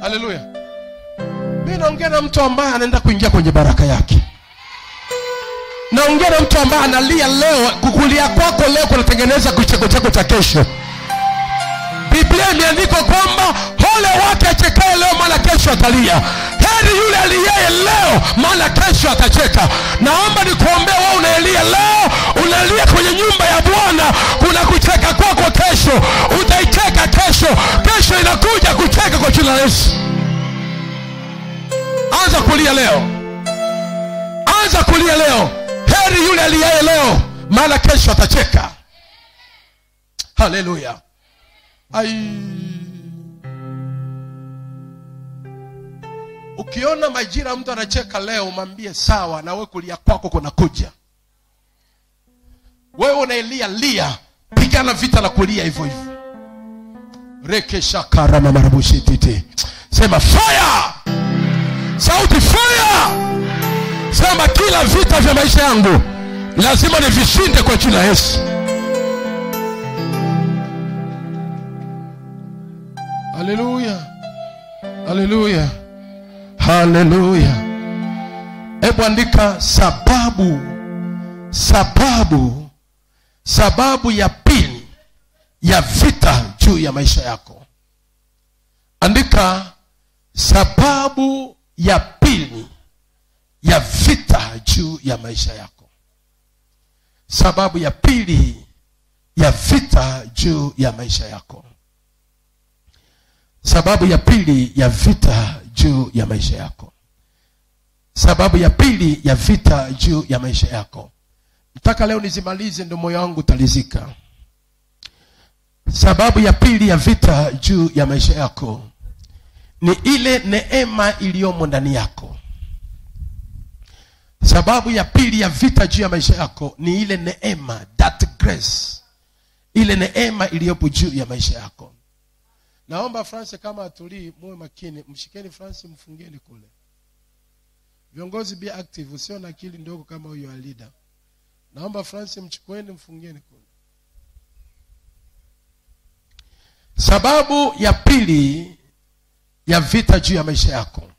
haleluya mi naongea na mtu ambaye anaenda kuingia kwenye baraka yake naongea na mtu ambaye analia leo kukulia kwako leo kunatengeneza kicheko chako cha kesho biblia imeandikwa kwamba hole wake achekae leo maana kesho atalia heri yule aliyeye leo maana kesho atacheka naomba nikuombea wewe unaelia leo unalia kwenye nyumba ya bwana kuna kucheka kwako kesho utaicheka kesho kesho inakuja kucheka kwa jina la yesu anza kulia leo anza kulia leo heri yule aliyeye leo maana kesho atacheka haleluya ai ukiona majira mtu anacheka leo umwambie sawa na we kulia kwako kunakuja wewe unaelia lia pigana vita la kulia hivyo hivyo rekeshakaramamarabusititi sema fire sauti fire sema kila vita vya maisha yangu lazima nivishinde kwa jina la yesu haleluya haleluya haleluya hebu andika sababu sababu sababu ya pili ya vita juu ya maisha yako andika sababu ya pili ya vita juu ya maisha yako sababu ya pili ya vita juu ya maisha yako sababu ya pili ya vita juu ya maisha yako sababu ya pili ya vita juu ya maisha yako mpaka leo nizimalize ndo moyo wangu utalizika sababu ya pili ya vita juu ya maisha yako ni ile neema iliyomo ndani yako sababu ya pili ya vita juu ya maisha yako ni ile neema that grace ile neema iliyopo juu ya maisha yako naomba france kama atulii muwe makini mshikeni france mfungeni kule viongozi be active usio na akili ndogo kama huyo alida naomba france mchukueni mfungeni kule sababu ya pili ya vita juu ya maisha yako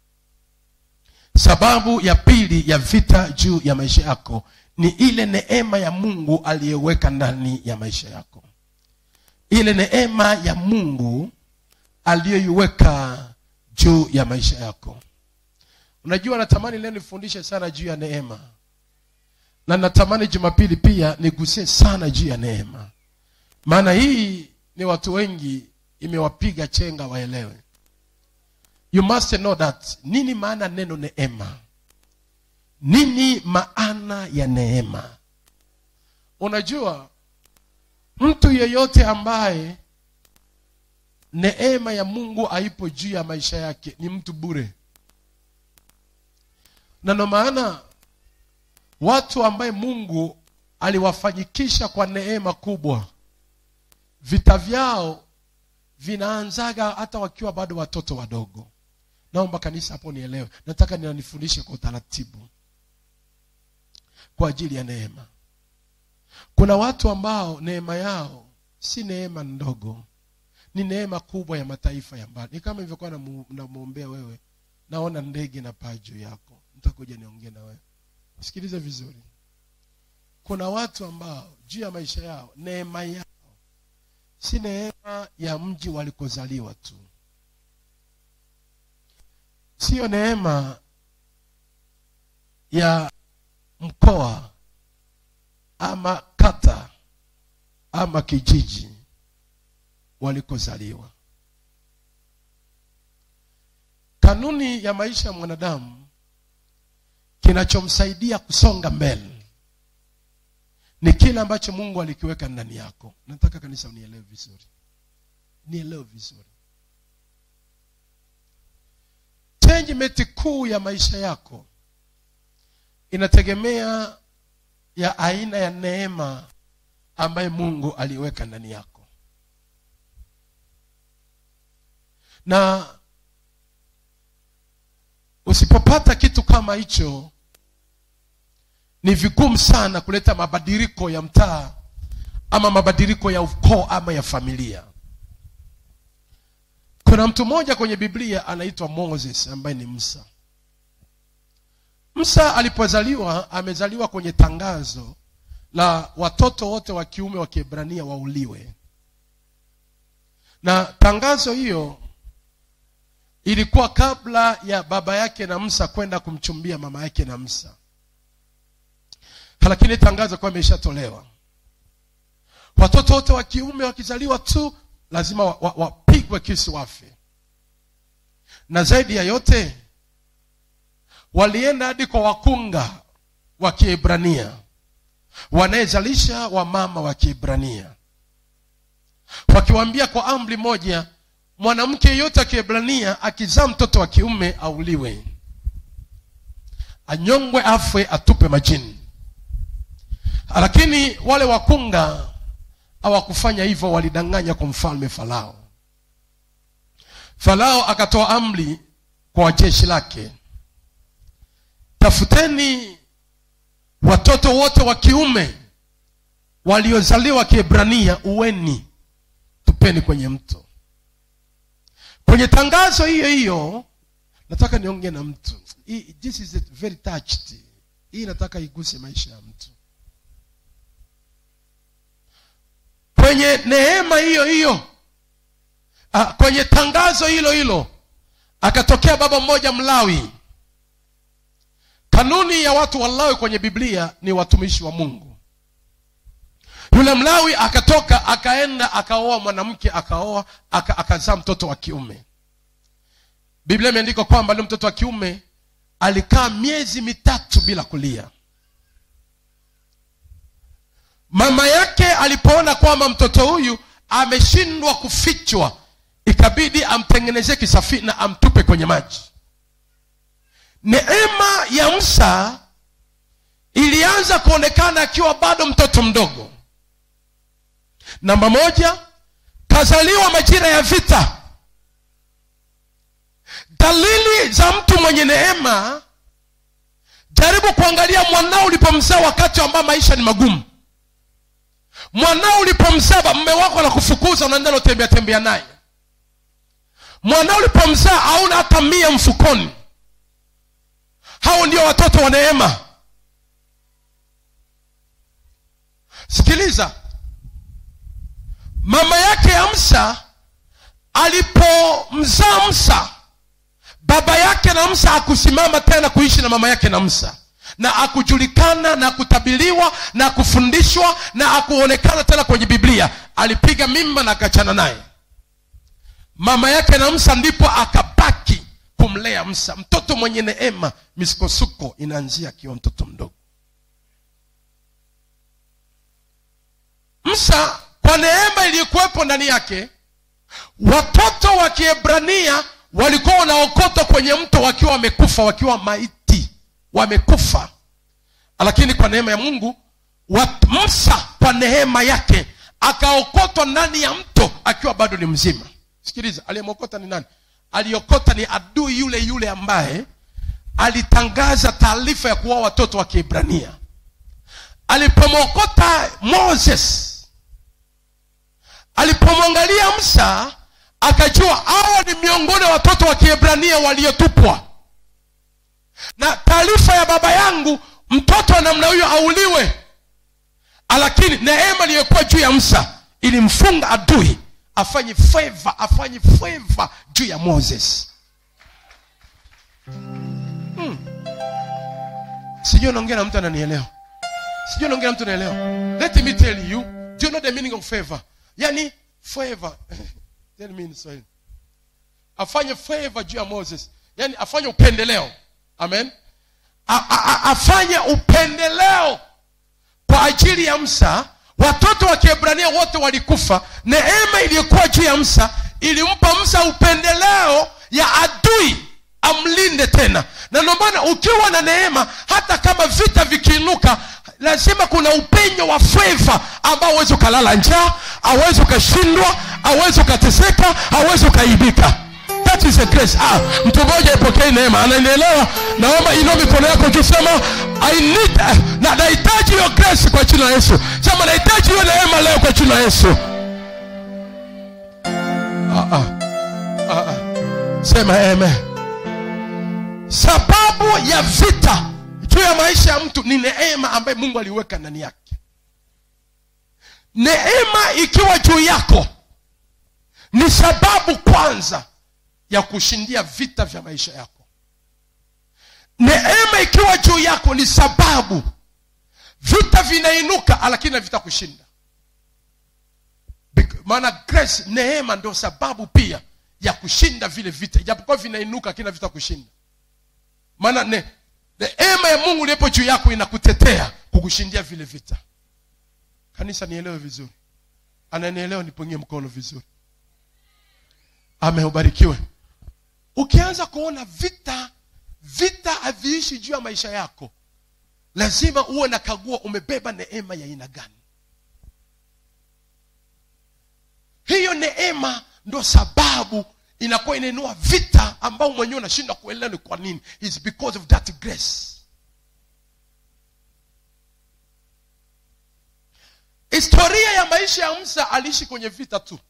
sababu ya pili ya vita juu ya maisha yako ni ile neema ya mungu aliyeweka ndani ya maisha yako ile neema ya mungu aliyoiweka juu ya maisha yako unajua natamani leo nifundishe sana juu ya neema na natamani jumapili pia nigusie sana juu ya neema maana hii ni watu wengi imewapiga chenga waelewe you must know that nini maana neno neema nini maana ya neema unajua mtu yeyote ambaye neema ya mungu haipo juu ya maisha yake ni mtu bure na ndo maana watu ambaye mungu aliwafanyikisha kwa neema kubwa vita vyao vinaanzaga hata wakiwa bado watoto wadogo naomba kanisa hapo nielewe nataka ninanifundishe kwa utaratibu kwa ajili ya neema kuna watu ambao neema yao si neema ndogo ni neema kubwa ya mataifa ya mbali ni kama ilivyokuwa namwombea wewe naona ndege na paa juu yako nitakuja niongee na wewe sikilize vizuri kuna watu ambao juu ya maisha yao neema yao si neema ya mji walikozaliwa tu siyo neema ya mkoa ama kata ama kijiji walikozaliwa kanuni ya maisha ya mwanadamu kinachomsaidia kusonga mbele ni kile ambacho mungu alikiweka ndani yako nataka kanisa unielewe vizuri nielewe vizuri changement kuu ya maisha yako inategemea ya aina ya neema ambaye mungu aliweka ndani yako na usipopata kitu kama hicho ni vigumu sana kuleta mabadiliko ya mtaa ama mabadiliko ya ukoo ama ya familia kuna mtu mmoja kwenye biblia anaitwa moses ambaye ni msa msa alipozaliwa amezaliwa kwenye tangazo la watoto wote wa kiume wa kiebrania wauliwe na tangazo hiyo ilikuwa kabla ya baba yake na msa kwenda kumchumbia mama yake na msa lakini tangazo kuwa imeshatolewa watoto wote wa kiume wakizaliwa tu lazima wapigwe wa, wa wapigwe kisi wafe na zaidi ya yote walienda hadi kwa wakunga wa kiebrania wanayezalisha wamama wa kiebrania wakiwaambia kwa amri moja mwanamke yeyote wa kiebrania akizaa mtoto wa kiume auliwe anyongwe afwe atupe majini lakini wale wakunga hawakufanya hivyo walidanganya kwa mfalme farao farao akatoa amri kwa jeshi lake tafuteni watoto wote wa kiume waliozaliwa kiebrania uweni tupeni kwenye mto kwenye tangazo hiyo hiyo nataka niongee na mtu hii, this is very touched hii nataka iguse maisha ya mtu kwenye neema hiyo hiyo ah, kwenye tangazo hilo hilo akatokea baba mmoja mlawi kanuni ya watu walawi kwenye biblia ni watumishi wa mungu yule mlawi akatoka akaenda akaoa mwanamke akaoa aka, akazaa mtoto wa kiume biblia imeandikwa kwamba yule mtoto wa kiume alikaa miezi mitatu bila kulia mama yake alipoona kwamba mtoto huyu ameshindwa kufichwa ikabidi amtengenezee kisafina amtupe kwenye maji neema ya msa ilianza kuonekana akiwa bado mtoto mdogo namba moja kazaliwa majira ya vita dalili za mtu mwenye neema jaribu kuangalia mwanao ulipomzaa wakati ambao maisha ni magumu mwanao ulipomzaa mme wako anakufukuza unaenda unatembea tembea naye mwanao ulipomzaa hauna hata mia mfukoni hao ndio watoto wa neema sikiliza mama yake ya msa alipomzaa msa baba yake na msa akusimama tena kuishi na mama yake na msa na akujulikana na kutabiliwa na kufundishwa na akuonekana tena kwenye biblia alipiga mimba na akachana naye mama yake na msa ndipo akabaki kumlea msa mtoto mwenye neema misukosuko inaanzia akiwa mtoto mdogo msa kwa neema iliyokuwepo ndani yake watoto wa kiebrania walikuwa wanaokotwa kwenye mto wakiwa wamekufa wakiwa maiti wamekufa lakini kwa neema ya mungu wat, msa kwa neema yake akaokotwa ndani ya mto akiwa bado ni mzima sikiliza aliyemokota ni nani aliokota ni adui yule yule ambaye alitangaza taarifa ya kuwa watoto wa kiebrania alipomwokota moses alipomwangalia msa akajua hawa ni miongoni wa watoto wa kiebrania waliotupwa na taarifa ya baba yangu mtoto wa namna huyo auliwe lakini neema iliyokuwa juu ya msa ilimfunga adui afanye feva afanye feva juu ya moses hmm. sijui naongea na mtu ananielewa sijui naongea na mtu anaelewa let me tell you do you know the meaning of favor yani favor tell me in Swahili afanye favor juu ya moses yani afanye upendeleo amen a, a, a, afanye upendeleo kwa ajili ya msa watoto wa kiebrania wote walikufa neema iliyokuwa juu ya msa ilimpa msa upendeleo ya adui amlinde tena na ndio maana ukiwa na neema hata kama vita vikiinuka lazima kuna upenyo wa feva ambao awezi ukalala njaa awezi ukashindwa awezi ukateseka awezi ukaibika that is a grace ah, mtu mmoja ipokee neema ananielewa naomba inua mikono yako juu sema i need uh, na nahitaji hiyo grace kwa jina la yesu sema nahitaji hiyo neema leo kwa jina la yesu ah, ah. Ah, sema amen sababu ya vita juu ya maisha ya mtu ni neema ambaye mungu aliweka ndani yake neema ikiwa juu yako ni sababu kwanza ya kushindia vita vya maisha yako neema ikiwa juu yako ni sababu vita vinainuka lakini havita kushinda Bec- maana grace neema ndio sababu pia ya kushinda vile vita ijapokuwa vinainuka lakini havita kushinda maana ne, neema ya mungu iliyepo juu yako inakutetea kukushindia vile vita kanisa nielewe vizuri ananielewa nipungie mkono vizuri ameubarikiwe ukianza kuona vita vita haviishi juu ya maisha yako lazima uwe na kagua umebeba neema ya aina gani hiyo neema ndo sababu inakuwa inainua vita ambao mwenyewe unashindwa kuelewa ni kwa nini It's because of that grace historia ya maisha ya msa aliishi kwenye vita tu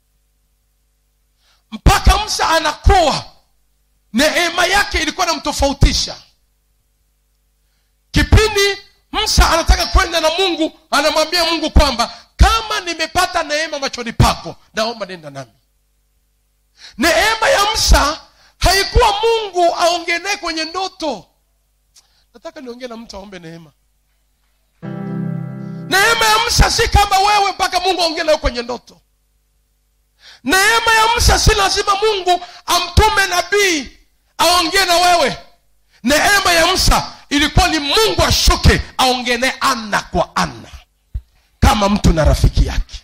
mpaka msa anakuwa neema yake ilikuwa namtofautisha kipindi msa anataka kwenda na mungu anamwambia mungu kwamba kama nimepata neema machoni pako naomba nenda nami neema ya msa haikuwa mungu aongee naye kwenye ndoto nataka niongee na mtu aombe neema neema ya msa si kama wewe mpaka mungu aongee nawe kwenye ndoto neema ya msa si lazima mungu amtume nabii aongee na wewe neema ya msa ilikuwa ni mungu ashuke aongee naye ana kwa ana kama mtu na rafiki yake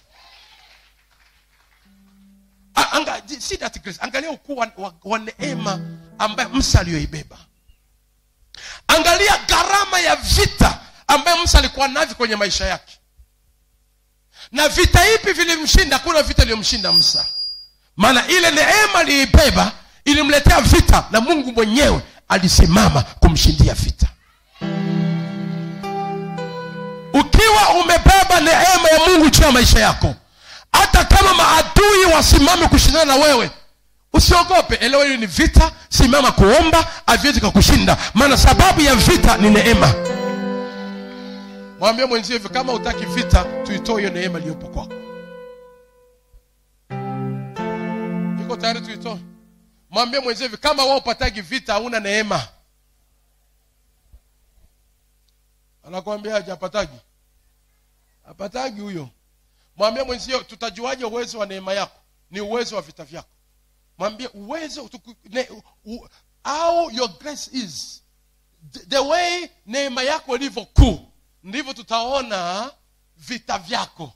A- anga, see that grace. angalia ukuu wa, wa, wa neema ambaye msa aliyoibeba angalia gharama ya vita ambaye msa alikuwa navyo kwenye maisha yake na vita ipi vilimshinda hakuna vita iliyomshinda msa maana ile neema aliyoibeba ilimletea vita na mungu mwenyewe alisimama kumshindia vita ukiwa umebeba neema ya mungu juu ya maisha yako hata kama maadui wasimame kushindana na wewe usiogope elewa hiyo ni vita simama kuomba haviwezi kakushinda maana sababu ya vita ni neema mwambie mwenzio hivyo kama utaki vita tuitoe hiyo neema iliyopo kwako iko tayari tuitoe mwambie mwenzio hivi kama wao upatagi vita hauna neema anakwambia aje apatagi apatagi huyo mwambie mwenzio tutajuaje uwezo wa neema yako ni uwezo wa vita vyako mwambie uwezo tuku- ne, u, how your grace is the, the way neema yako ilivyo kuu ndivyo tutaona vita vyako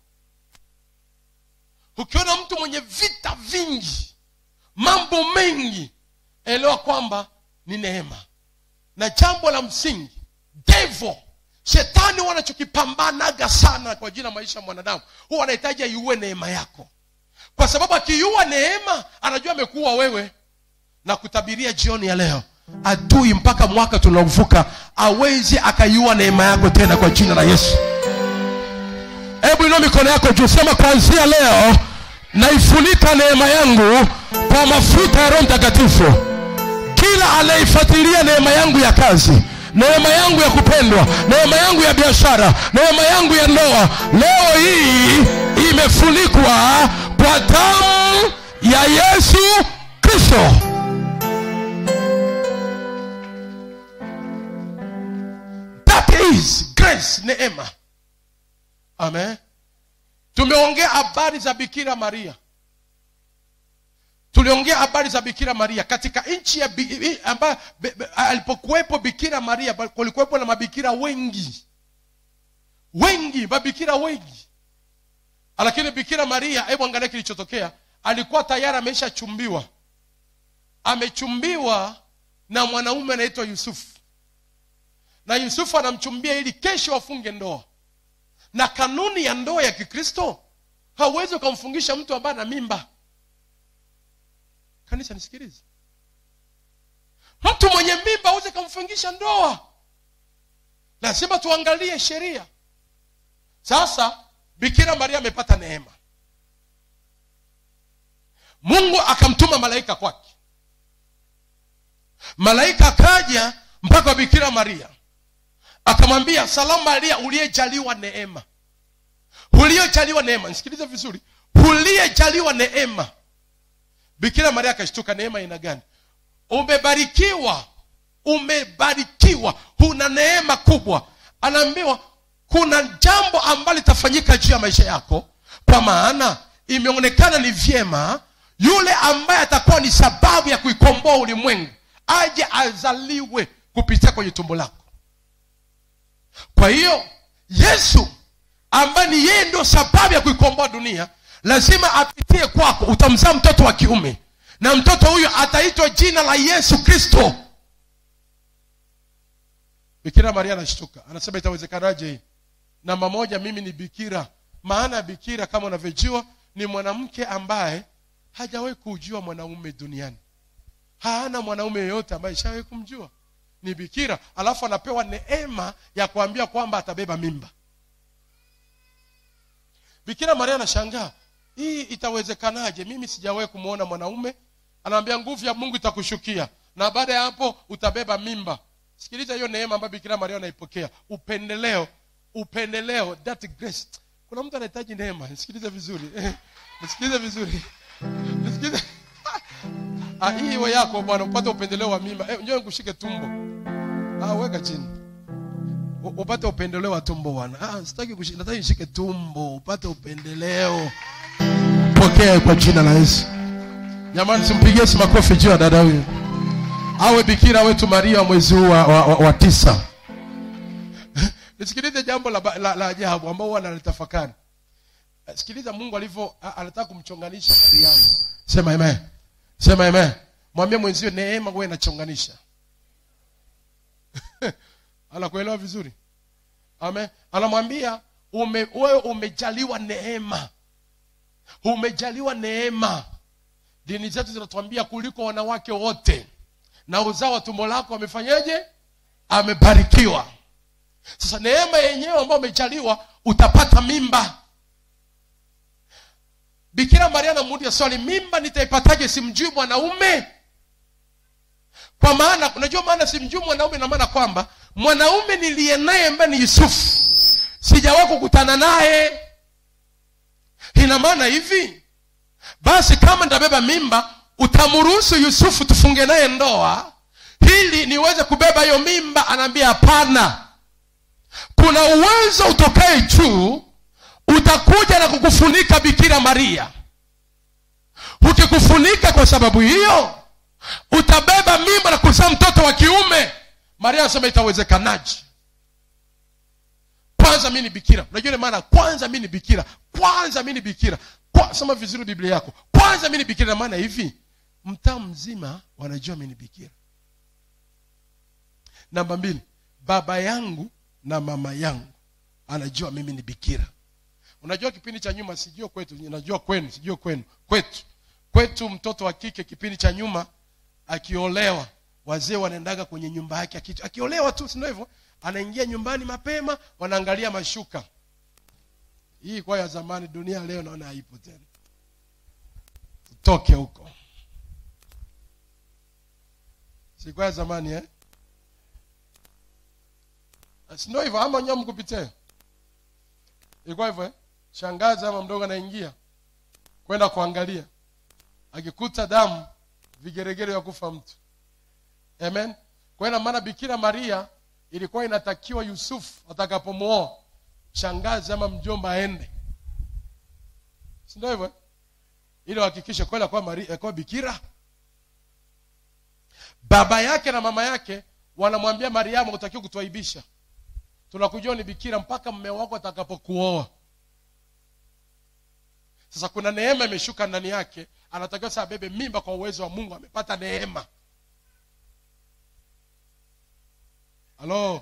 ukiona mtu mwenye vita vingi mambo mengi elewa kwamba ni neema na jambo la msingi devil shetani huwa anachokipambanaga sana kwa ajili ya maisha ya mwanadamu huwa anahitaji aiue neema yako kwa sababu akiiua neema anajua amekuua wewe na kutabiria jioni ya leo adui mpaka mwaka tunaovuka awezi akaiua neema yako tena kwa jina la yesu hebu inua mikono yako juu sema kuanzia leo naifunika neema yangu kwa mafuta ya roho mtakatifu kila anayeifuatilia neema yangu ya kazi neema yangu ya kupendwa neema yangu ya biashara neema yangu ya ndoa leo hii imefunikwa kwa damu ya yesu kristo that is grace neema amen tumeongea habari za bikira maria tuliongea habari za bikira maria katika nchi ya bi- i- amba, be, be, alipokuwepo bikira maria ba- kulikuwepo na mabikira wengi wengi mabikira wengi lakini bikira maria hebu angalia kilichotokea alikuwa tayari ameshachumbiwa amechumbiwa na mwanaume anaitwa yusufu na yusufu anamchumbia ili kesho wafunge ndoa na kanuni ya ndoa ya kikristo hauwezi ukamfungisha mtu ambaye ana mimba kanisa nisikilize mtu mwenye mimba aweze kumfungisha ndoa lazima tuangalie sheria sasa bikira maria amepata neema mungu akamtuma malaika kwake malaika akaja mpaka bikira maria akamwambia salamu maria uliyejaliwa neema uliyejaliwa neema nisikilize vizuri uliyejaliwa neema bikira maria akashtuka neema ina gani umebarikiwa umebarikiwa una neema kubwa anaambiwa kuna jambo ambalo litafanyika juu ya maisha yako kwa maana imeonekana ni vyema yule ambaye atakuwa ni sababu ya kuikomboa ulimwengu aje azaliwe kupitia kwenye tumbo lako kwa hiyo yesu ambaye ni yeye ndio sababu ya kuikomboa dunia lazima apitie kwako utamzaa mtoto wa kiume na mtoto huyo ataitwa jina la yesu kristo bikira maria anashtuka anasema itawezekanaje hii namba moja mimi ni bikira maana ya bikira kama unavyojua ni mwanamke ambaye hajawahi kujua mwanaume duniani hana mwanaume yeyote ambaye ishawahi kumjua ni bikira alafu anapewa neema ya kuambia kwamba atabeba mimba bikira maria anashangaa hii itawezekanaje mimi sijawahi kumwona mwanaume anaambia nguvu ya mungu itakushukia na baada ya hapo utabeba mimba sikiliza hiyo neema ambayo bikira maria anaipokea upendeleo upendeleo that grace kuna mtu anahitaji neema nisikilize vizuri nisikilize vizuri nisikilize ah, hii iwe yako bwana upate upendeleo wa mimba eh, njoo nikushike tumbo ah, weka chini U- upate upendeleo wa tumbo bwana ah, sitaki kushika nataka nishike tumbo upate upendeleo pokea kwa jina la yesu jamani simpigie si makofi juu ya dada huyu awe bikira wetu maria wa mwezi huu wa, wa, wa, wa tisa nisikilize jambo la, ba- la, la ajabu ambao huwa nalitafakari sikiliza mungu alivyo a- anataka kumchonganisha mariamu sema amen sema amen mwambie mwenzio neema huwa inachonganisha anakuelewa vizuri amen anamwambia ume, wewe umejaliwa neema umejaliwa neema dini zetu zinatuambia kuliko wanawake wote na uzao wa tumbo lako amefanyaje amebarikiwa sasa neema yenyewe ambayo umejaliwa utapata mimba bikira maria anamuuliza swali mimba nitaipataje simjui mwanaume kwa maana unajua maana simjui mwanaume na maana kwamba mwanaume niliye naye ambaye ni yusufu sijawahi kukutana naye ina maana hivi basi kama nitabeba mimba utamruhusu yusufu tufunge naye ndoa ili niweze kubeba hiyo mimba anaambia hapana kuna uwezo utokae juu utakuja na kukufunika bikira maria ukikufunika kwa sababu hiyo utabeba mimba na kuzaa mtoto wa kiume maria anasema itawezekanaje kwanza mi ni bikira unajua ile maana kwanza mi ni bikira kwanza mi ni bikira Kwa, soma vizuri biblia yako kwanza mi ni bikira na maana hivi mtaa mzima wanajua mi ni bikira namba mbili baba yangu na mama yangu anajua mimi ni bikira unajua kipindi cha nyuma sijua kwetu najua kwenu sijua kwenu kwetu kwetu mtoto wa kike kipindi cha nyuma akiolewa wazee wanaendaga kwenye nyumba yake aki- akiolewa tu sindo hivyo anaingia nyumbani mapema wanaangalia mashuka hii kwa ya zamani dunia leo naona haipo tena utoke huko sikuwa ya zamani eh? sindo hivyo ama nyewe mkupitia ilikuwa hivyo eh? shangazi ama mdogo anaingia kwenda kuangalia akikuta damu vigeregere vya kufa mtu amen kwa hiyo ina maana bikira maria ilikuwa inatakiwa yusufu atakapomwoa shangazi ama mjomba aende sindio hivyo eh? ili wahakikishe kweli akuwa Maria- akuwa bikira baba yake na mama yake wanamwambia mariamu utakiwa kutuaibisha tunakujua ni bikira mpaka mme wako atakapokuoa sasa kuna neema imeshuka ndani yake anatakiwa sasa abebe mimba kwa uwezo wa mungu amepata neema halo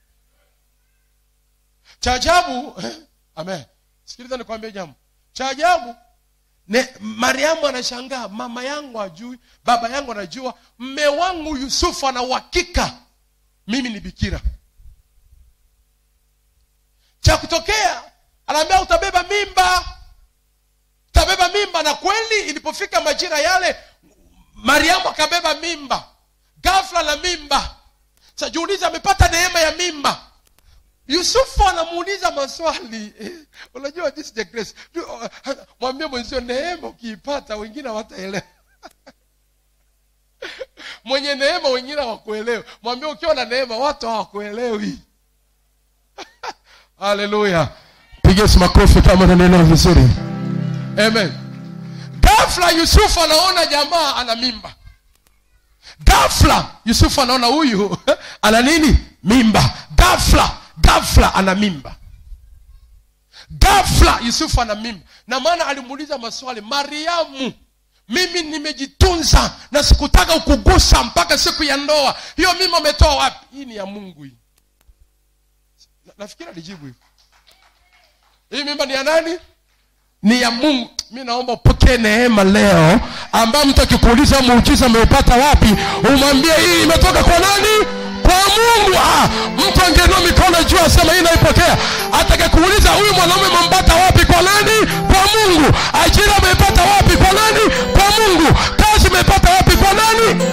cha ajabu amen sikiliza nikwambie jambo cha ajabu ne mariamu anashangaa mama yangu ajui baba yangu anajua mme wangu yusufu ana uhakika mimi ni bikira cha kutokea anaambia utabeba mimba utabeba mimba na kweli ilipofika majira yale mariamu akabeba mimba ghafla na mimba sa jiulize amepata neema ya mimba yusufu anamuuliza maswali eh, unajua this is the grace Du- uh, mwambie mwenzio neema ukiipata wengine hawataelewa mwenye neema wengine hawakuelewi mwambie ukiwa na neema watu hawakuelewi haleluya piga Yesu makofi kama unanielewa vizuri amen ghafla yusufu anaona jamaa ana mimba ghafla yusufu anaona huyu ana nini mimba ghafla ghafla ana mimba ghafla yusufu ana mimba na maana alimuuliza maswali mariamu mimi nimejitunza na sikutaka ukugusa mpaka siku ya ndoa hiyo mimba umetoa wapi hii ni ya mungu hii Na- nafikiri alijibu hivo hii mimba ni ya nani ni ya mungu mi naomba upokee neema leo ambayo mtu akikuuliza muujiza ameupata wapi umwambie hii imetoka kwa nani kwa mungu ah, mtu angeinua mikono juu asema hii naipokea atakekuuliza huyu mwanaume amempata wapi kwa nani kwa mungu ajira ameipata wapi kwa nani kwa mungu kazi ameipata wapi kwa nani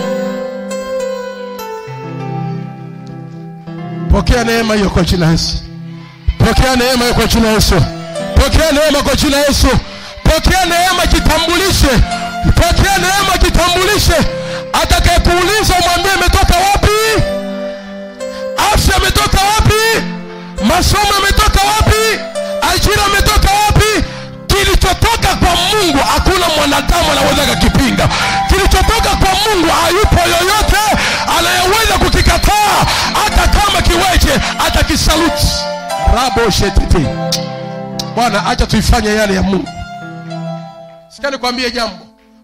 pokea neema hiyo kwa jina la yesu pokea neema hiyo kwa jina la yesu pokea neema kwa jina la yesu pokea neema kitambulishe pokea neema kitambulishe atakayekuuliza umwambie imetoka wapi afya imetoka wapi masomo yametoka wapi ajira imetoka wapi kilichotoka kwa mungu hakuna mwanadamu anaweza kakipinga kilichotoka kwa mungu hayupo yoyote anayeweza kukikataa hata kama kiweje atakisaluti rabo shetete bwana acha tuifanye yale ya mungu sikia nikwambie jambo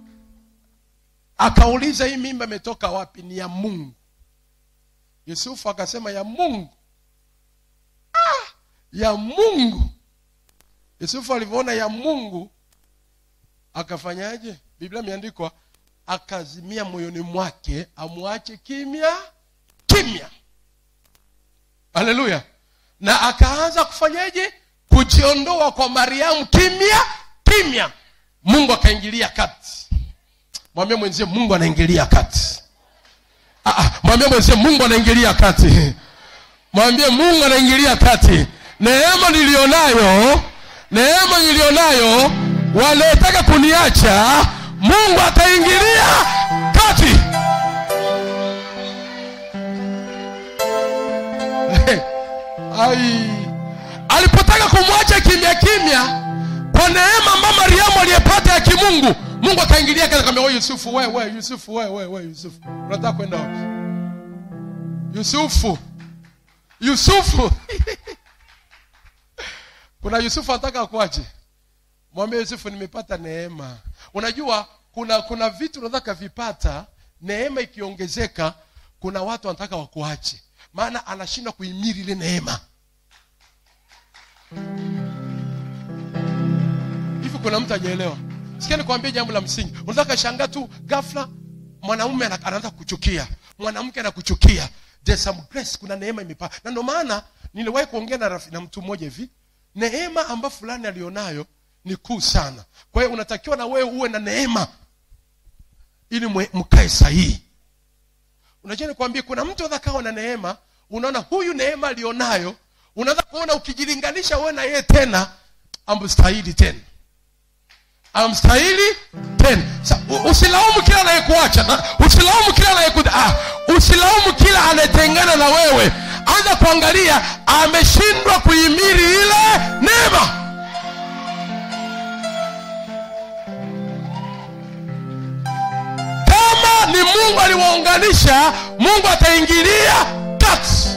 akauliza hii mimba imetoka wapi ni ya mungu yusufu akasema ya mungu ah, ya mungu yusufu alivyoona ya mungu akafanyaje biblia imeandikwa akazimia moyoni mwake amwache kimya kimya haleluya na akaanza kufanyaje kujiondoa kwa mariamu kimya kimya mungu akaingilia kati mwambie mwenzie mungu anaingilia kati Ah, ah, mwambie mwenzie mungu anaingilia kati mwambie mungu anaingilia kati neema nilionayo neema nilionayo wanaetaka kuniacha mungu ataingilia kati ai alipotaka kumwacha kimya kimya kwa neema ambayo mariamu aliyepata ya kimungu mungu akaingilia kati akamwambia wewe yusufu wewe wewe yusufu wewe wewe wewe yusufu unataka kwenda wapi yusufu yusufu kuna yusufu anataka kuache mwambie yusufu nimepata neema unajua kuna kuna vitu unataka vipata neema ikiongezeka kuna watu wanataka wakuache maana anashindwa kuhimili ile neema hivi kuna mtu ajaelewa sikia nikwambie jambo la msingi unataka shangaa tu ghafla mwanaume ana- anaanza kuchukia mwanamke anakuchukia There's some grace kuna neema imepaa na ndio maana niliwahi kuongea na, rafi- na mtu mmoja hivi neema ambayo fulani alionayo ni kuu sana kwa hiyo unatakiwa na wewe uwe na neema ili mwe- mkae sahihi unajua nikwambie kuna mtu anaweza kawa na neema unaona huyu neema alionayo unaweza kuona ukijilinganisha wewe na yeye tena amstahili tena amstahili tena Sa, u- usilaumu kila anayekuacha na usilaumu kila anayeku ah, usilaumu kila anayetengana na wewe anza kuangalia ameshindwa kuhimili ile neema kama ni mungu aliwaunganisha mungu ataingilia kati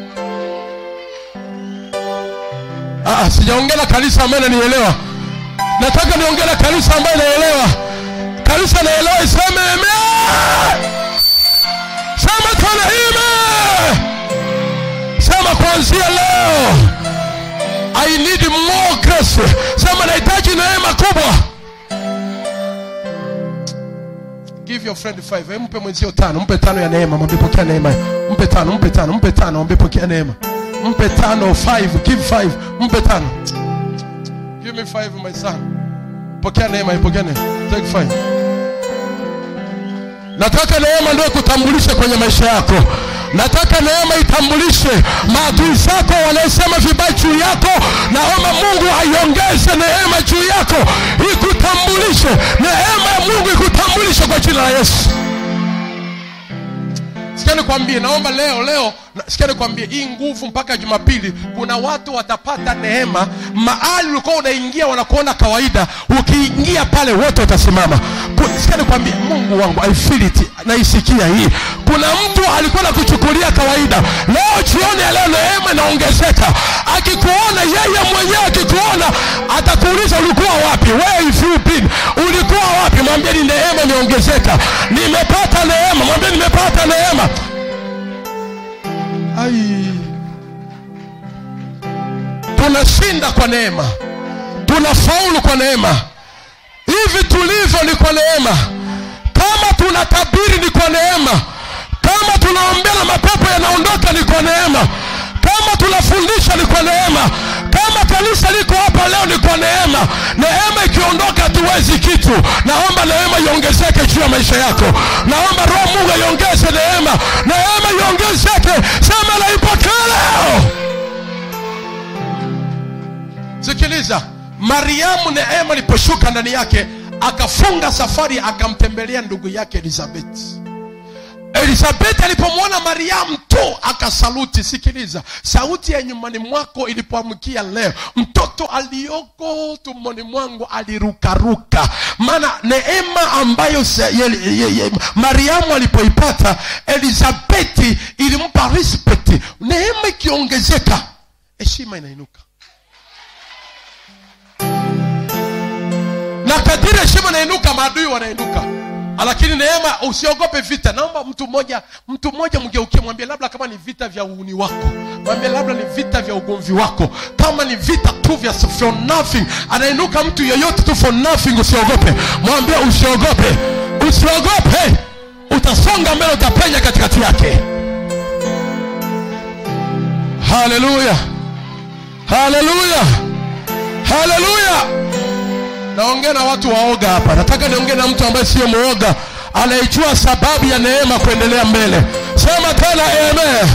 Ah, sijaongea na kanisa ambaye nanielewa nataka niongee na kanisa ambaye naelewa kanisa naelewa iseme amen sema tena ime sema kuanzia leo i need more grace sema nahitaji neema kubwa give your friend five Eh, mpe mwenzio tano mpe tano ya neema mwambie pokea neema mpe tano mpe tano mpe tano mwambie pokea neema mpe tano five give five mpe tano give me five my son pokea neema pokea neema take five nataka neema ndio kutambulishe kwenye maisha yako nataka neema itambulishe maadui zako wanaosema vibaya juu yako naomba mungu aiongeze neema juu yako ikutambulishe neema ya mungu ikutambulishe kwa jina la yesu sikia nikwambie naomba leo leo na- sikia nikwambie hii nguvu mpaka jumapili kuna watu watapata neema mahali ulikuwa unaingia wanakuona kawaida ukiingia pale wote watasimama Ku- sikia nikwambie mungu wangu I feel it naisikia hii kuna mtu alikuwa nakuchukulia kawaida leo jioni ya leo neema inaongezeka akikuona yeye mwenyewe akikuona atakuuliza ulikuwa wapi where have you been ulikuwa wapi mwambie ni neema imeongezeka nimepata neema mwambie nimepata neema ai tunashinda kwa neema tunafaulu kwa neema hivi tulivyo ni kwa neema kama tunatabiri ni kwa neema kama tunaombea na mapepo yanaondoka ni kwa neema kama tunafundisha ni kwa neema kama kanisa liko hapa leo ni kwa neema neema ikiondoka hatuwezi kitu naomba neema iongezeke juu ya maisha yako naomba roho mungu iongeze neema neema iongezeke sema naipokea leo sikiliza mariamu neema iliposhuka ndani yake akafunga safari akamtembelea ndugu yake elizabeti elizabeti alipomwona mariamu tu akasaluti sikiliza sauti ya nyumbani mwako ilipoamkia leo mtoto aliyoko tumboni mwangu alirukaruka maana neema ambayo se, ye, ye, ye, mariamu alipoipata elizabeti ilimpa respect neema ikiongezeka heshima inainuka na kadiri heshima inainuka maadui wanainuka lakini neema usiogope vita naomba mtu mmoja mtu mmoja mgeukie mwambie labda kama ni vita vya uuni wako mwambie labda ni vita vya ugomvi wako kama ni vita tu vya for nothing anainuka mtu yeyote tu for nothing usiogope mwambie usiogope usiogope utasonga mbele utapenya katikati yake haleluya haleluya haleluya naongea na watu waoga hapa nataka niongee na mtu ambaye siyo mwoga anaijua sababu ya neema kuendelea mbele sema tena amen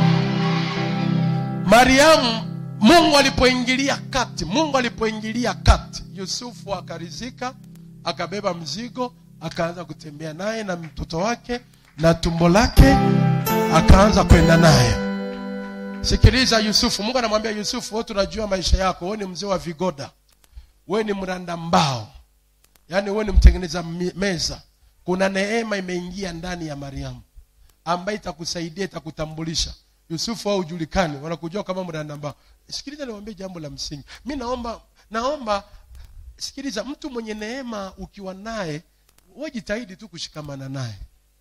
mariamu mungu alipoingilia kati mungu alipoingilia kati yusufu akarizika akabeba mzigo akaanza kutembea naye na mtoto wake na tumbo lake akaanza kwenda naye sikiliza yusufu mungu anamwambia yusufu wewe tunajua maisha yako wewe ni mzee wa vigoda wewe ni mranda mbao yaani wewe ni mtengeneza mi- meza kuna neema imeingia ndani ya mariamu ambaye itakusaidia itakutambulisha yusufu au ujulikani wanakujua kama mranda mbao sikiliza niwaambie jambo la msingi mi naomba naomba sikiliza mtu mwenye neema ukiwa naye wewe jitahidi tu kushikamana naye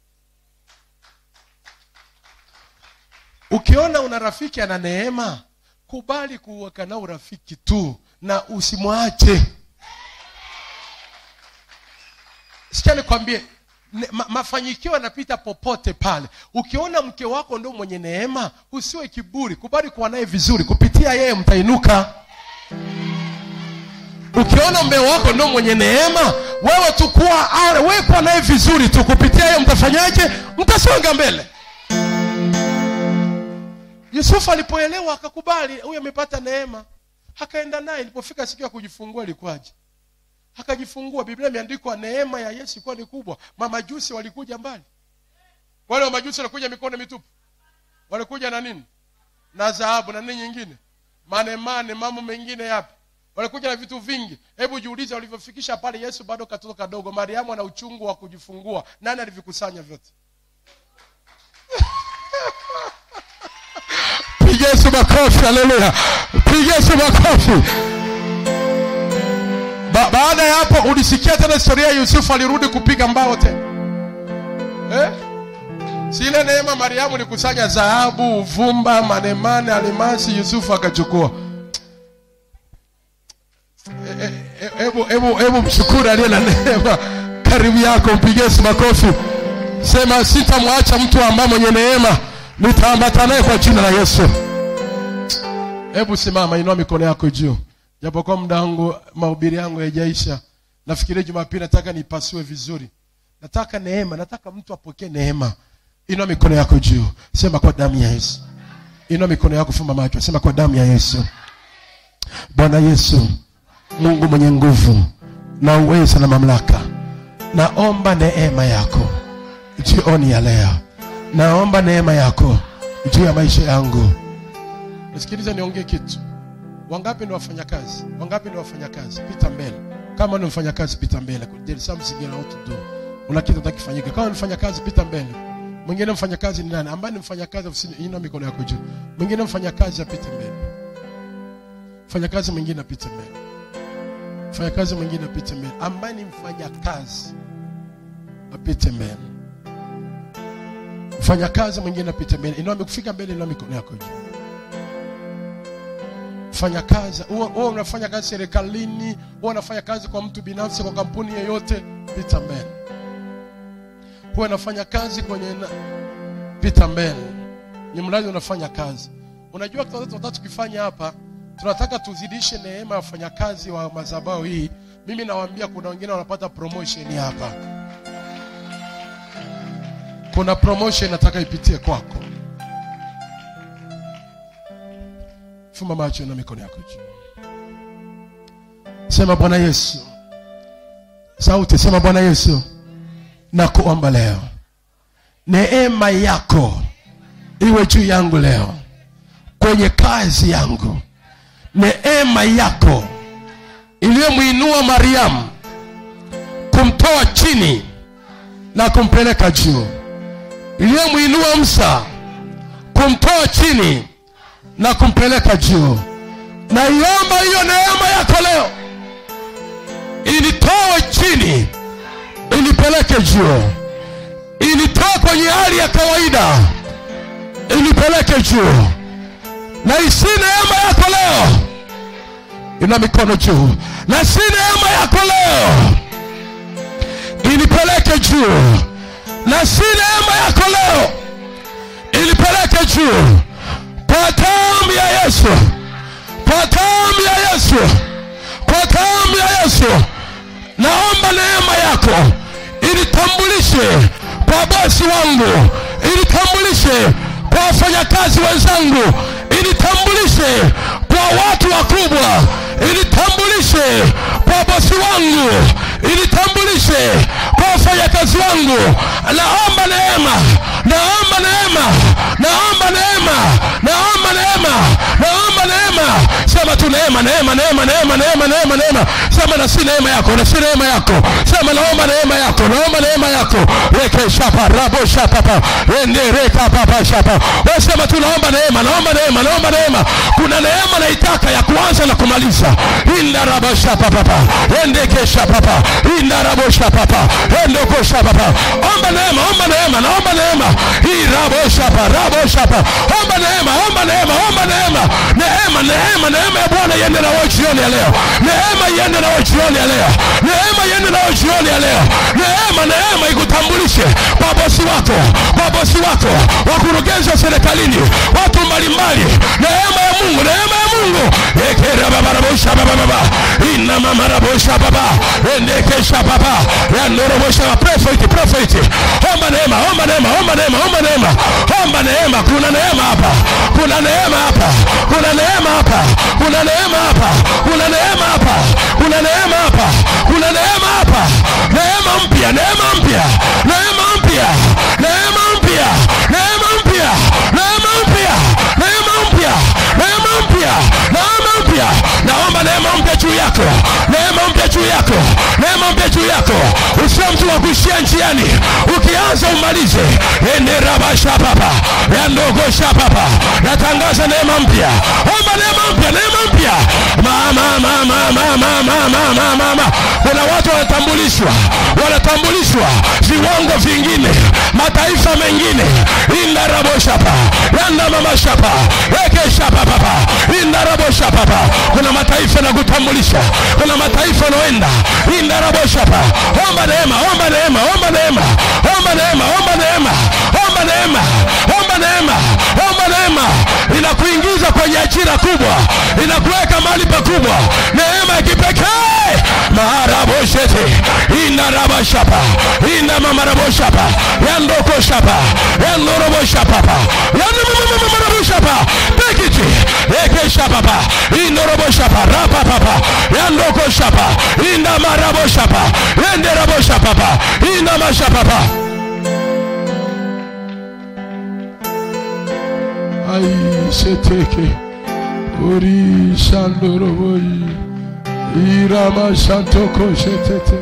ukiona una rafiki ana neema kubali kuweka nao urafiki tu na usimwache sikia nikwambie ne- ma, mafanikio yanapita popote pale ukiona mke wako ndo mwenye neema usiwe kiburi kubali kuwa naye vizuri kupitia yeye mtainuka ukiona mme wako ndo mwenye neema wewe tu kuwa ale- wewe kuwa naye vizuri tu kupitia yeye mtafanyaje mtasonga mbele yusufu alipoelewa akakubali huyu amepata neema akaenda naye ilipofika siku ya kujifungua ilikuwaje akajifungua biblia imeandikwa neema ya yesu ilikuwa ni kubwa mamajusi walikuja mbali wale wamajusi walikuja mikono mitupu walikuja na nini na dhahabu na nini nyingine manemane mambo mengine yapi walikuja na vitu vingi hebu jiulize walivyofikisha pale yesu bado katoto kadogo mariamu ana uchungu wa kujifungua nani alivikusanya vyote piga yesu makofi haleluya piga yesu makofi ba baada ya hapo ulisikia tena historia ya yusufu alirudi kupiga mbao tena eh? si ile neema mariamu likusanya dhahabu uvumba manemane alimasi yusufu akachukua Eh, eh, hebu hebu hebu mshukuru aliye na neema karibu yako mpigie Yesu makofi sema sitamwacha mtu ambaye mwenye neema nitaambata naye kwa jina la yesu hebu simama inua mikono yako juu japokuwa muda wangu mahubiri yangu haijaisha nafikiria jumapili nataka nipasue vizuri nataka neema nataka mtu apokee neema inua mikono yako juu sema kwa damu ya yesu inua mikono yako fumba macho sema kwa damu ya yesu bwana yesu mungu mwenye nguvu na uwezo na mamlaka naomba neema yako jioni ya leo naomba neema yako juu ya maisha yangu nisikilize niongee kitu wangapi ni wafanyakazi wangapi ni wafanyakazi pita mbele kama ni mfanyakazi pita mbele there is something you want to do una kitu utakifanyika kama ni mfanyakazi pita mbele mwingine mfanyakazi ni nani ambaye ni mfanyakazi ofisini inua mikono yako juu mwingine mfanyakazi apite mbele mfanyakazi mwingine apite mbele mfanyakazi mwingine apite mbele ambaye ni mfanyakazi apite mbele mfanyakazi mwingine apite mbele inua kufika mbele inua mikono yako juu fanya kazi huwa huwa unafanya kazi serikalini huwa unafanya kazi kwa mtu binafsi kwa kampuni yoyote pita mbele huwa unafanya kazi kwenye na... pita mbele ni mradi unafanya kazi unajua tunataka tukifanya hapa tunataka tuzidishe neema ya wafanyakazi wa madhabahu hii mimi nawaambia kuna wengine wanapata promotion hapa kuna promotion nataka ipitie kwako fumba macho na mikono yako juu sema bwana yesu sauti sema bwana yesu na kuomba leo neema yako iwe juu yangu leo kwenye kazi yangu neema yako iliyomwinua mariamu kumtoa chini na kumpeleka juu iliyomwinua msa kumtoa chini na kumpeleka juu naiomba hiyo neema yako leo ilitoe chini ilipeleke juu ilitoa kwenye hali ya kawaida ilipeleke juu na isi neema yako leo ina mikono juu na si neema yako leo ilipeleke juu na si neema yako leo ilipeleke juu kwa damu ya Yesu, kwa damu ya Yesu, kwa damu ya Yesu, naomba neema yako ilitambulishe kwa bosi wangu, ilitambulishe kwa wafanyakazi wenzangu, ilitambulishe kwa watu wakubwa, ilitambulishe kwa bosi wangu, ilitambulishe kwa wafanyakazi wangu. Naomba neema, naomba neema, naomba neema, naomba neema, naomba neema. Sema tu neema, neema, neema, neema, neema, neema, neema. Sema na si neema yako, na si neema yako. Sema naomba neema yako, naomba neema yako. Reke shapa, rabo shapa pa, ende reka papa shapa. Wewe sema tu naomba neema, naomba neema, naomba neema. Kuna neema naitaka ya kuanza na kumaliza. Inda rabo shapa papa, ende kesha papa, inda rabo shapa papa, ende kosha papa. Omba neema, omba neema, naomba neema. Hii rabo shapa, rabo shapa. Omba neema, omba neema, omba neema. Neema, neema, neema ya Bwana iende na wewe jioni ya leo. Neema iende na wewe jioni ya leo. Neema iende na wewe jioni ya leo. Neema, neema ikutambulishe kwa bosi wako, kwa bosi wako, wakurugenzi wa serikalini, watu mbalimbali. Neema ya Mungu, neema ya Mungu. Ekera baba rabosha baba baba. Ina mama rabosha baba. Endekesha baba. Ya ndoro bosha prophet prophet. Omba neema, omba neema, omba neema, omba neema. Omba neema, kuna neema hapa. Kuna neema hapa. Kuna neema hapa. Kuna neema hapa. Kuna neema hapa. Kuna neema hapa. Kuna neema hapa. Neema mpya, neema mpya. Neema mpya. Neema mpya. Neema mpya. Neema mpya. Neema mpya. Neema mpya. Neema mpya. Naomba neema mpya juu yako. Neema mpya juu yako. Neema mpya juu yako. Usiwe mtu wa kuishia njiani. Ukianza umalize. Enderabasha papa. Yandogosha papa. Natangaza neema mpya. Omba neema mpya, neema mpya. Mama mama mama mama mama mama. Kuna watu wanatambulishwa. Wanatambulishwa viwango vingine. Mataifa mengine. Indaraboshapa. Yanda mama shapa. Eke shapa papa. Indaraboshapa papa. Kuna mataifa na kutambulisha. Kuna mataifa naenda. Indaraboshapa. Omba neema, omba neema, omba neema. Omba neema, omba neema. Omba neema. Omba omba neema omba neema inakuingiza kwenye ajira kubwa inakuweka mahali pakubwa neema ya kipekee maharaboshete inarabashapa inamamaraboshapa yandokoshapa yandoroboshapapa yanamamamamaraboshapa tekiti ekeshapapa indoroboshapa rapapapa yandokoshapa indamaraboshapa yenderaboshapapa indamashapapa ai seteke uri shandoroboi irama shantoko shetete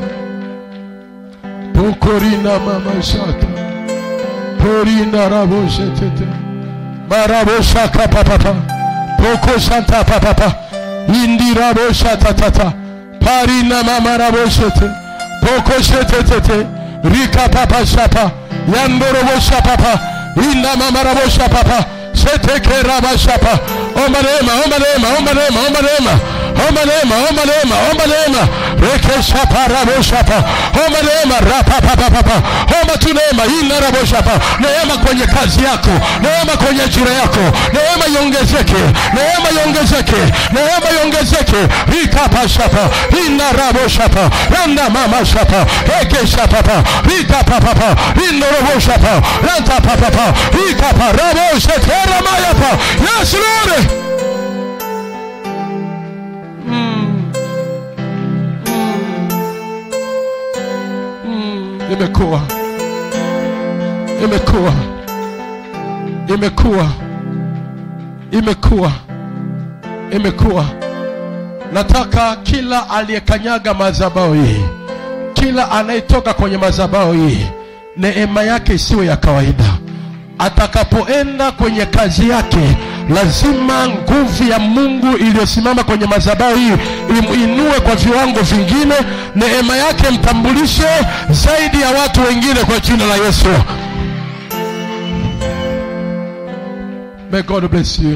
pokorina mama shata porina rabo shetete marabo shaka papapa poko shanta papapa indirabo shata tata parina mama rabo shete poko shetetete rika papa shapa yandorobo shapapa inda mama rabo shapapa sheteke raba shapa omba neema omba neema omba neema omba neema omba neema omba neema omba neema reke shapa rabo shapa omba neema rapa papa papa omba tu neema ina rabo shapa neema kwenye kazi yako neema kwenye ajira yako neema iongezeke neema iongezeke neema iongezeke rika pa shapa ina rabo shapa yanda mama shapa reke shapa pa rika papa pa ina rabo shapa ranta papa pa rika pa rabo shetera maya pa yes lord imekuwa imekuwa imekuwa imekuwa imekuwa nataka kila aliyekanyaga madhabahu hii kila anayetoka kwenye madhabahu hii neema yake isiwe ya kawaida atakapoenda kwenye kazi yake lazima nguvu ya mungu iliyosimama kwenye madhabahu hii imuinue kwa viwango vingine neema yake mtambulishe zaidi ya watu wengine kwa jina la yesu may god bless you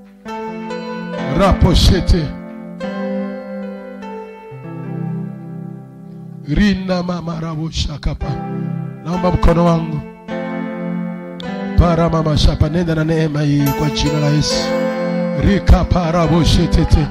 raposhete rina mamaraboshakapa naomba mkono wangu para mama shapa nenda na neema hii kwa jina la Yesu rika para boshetete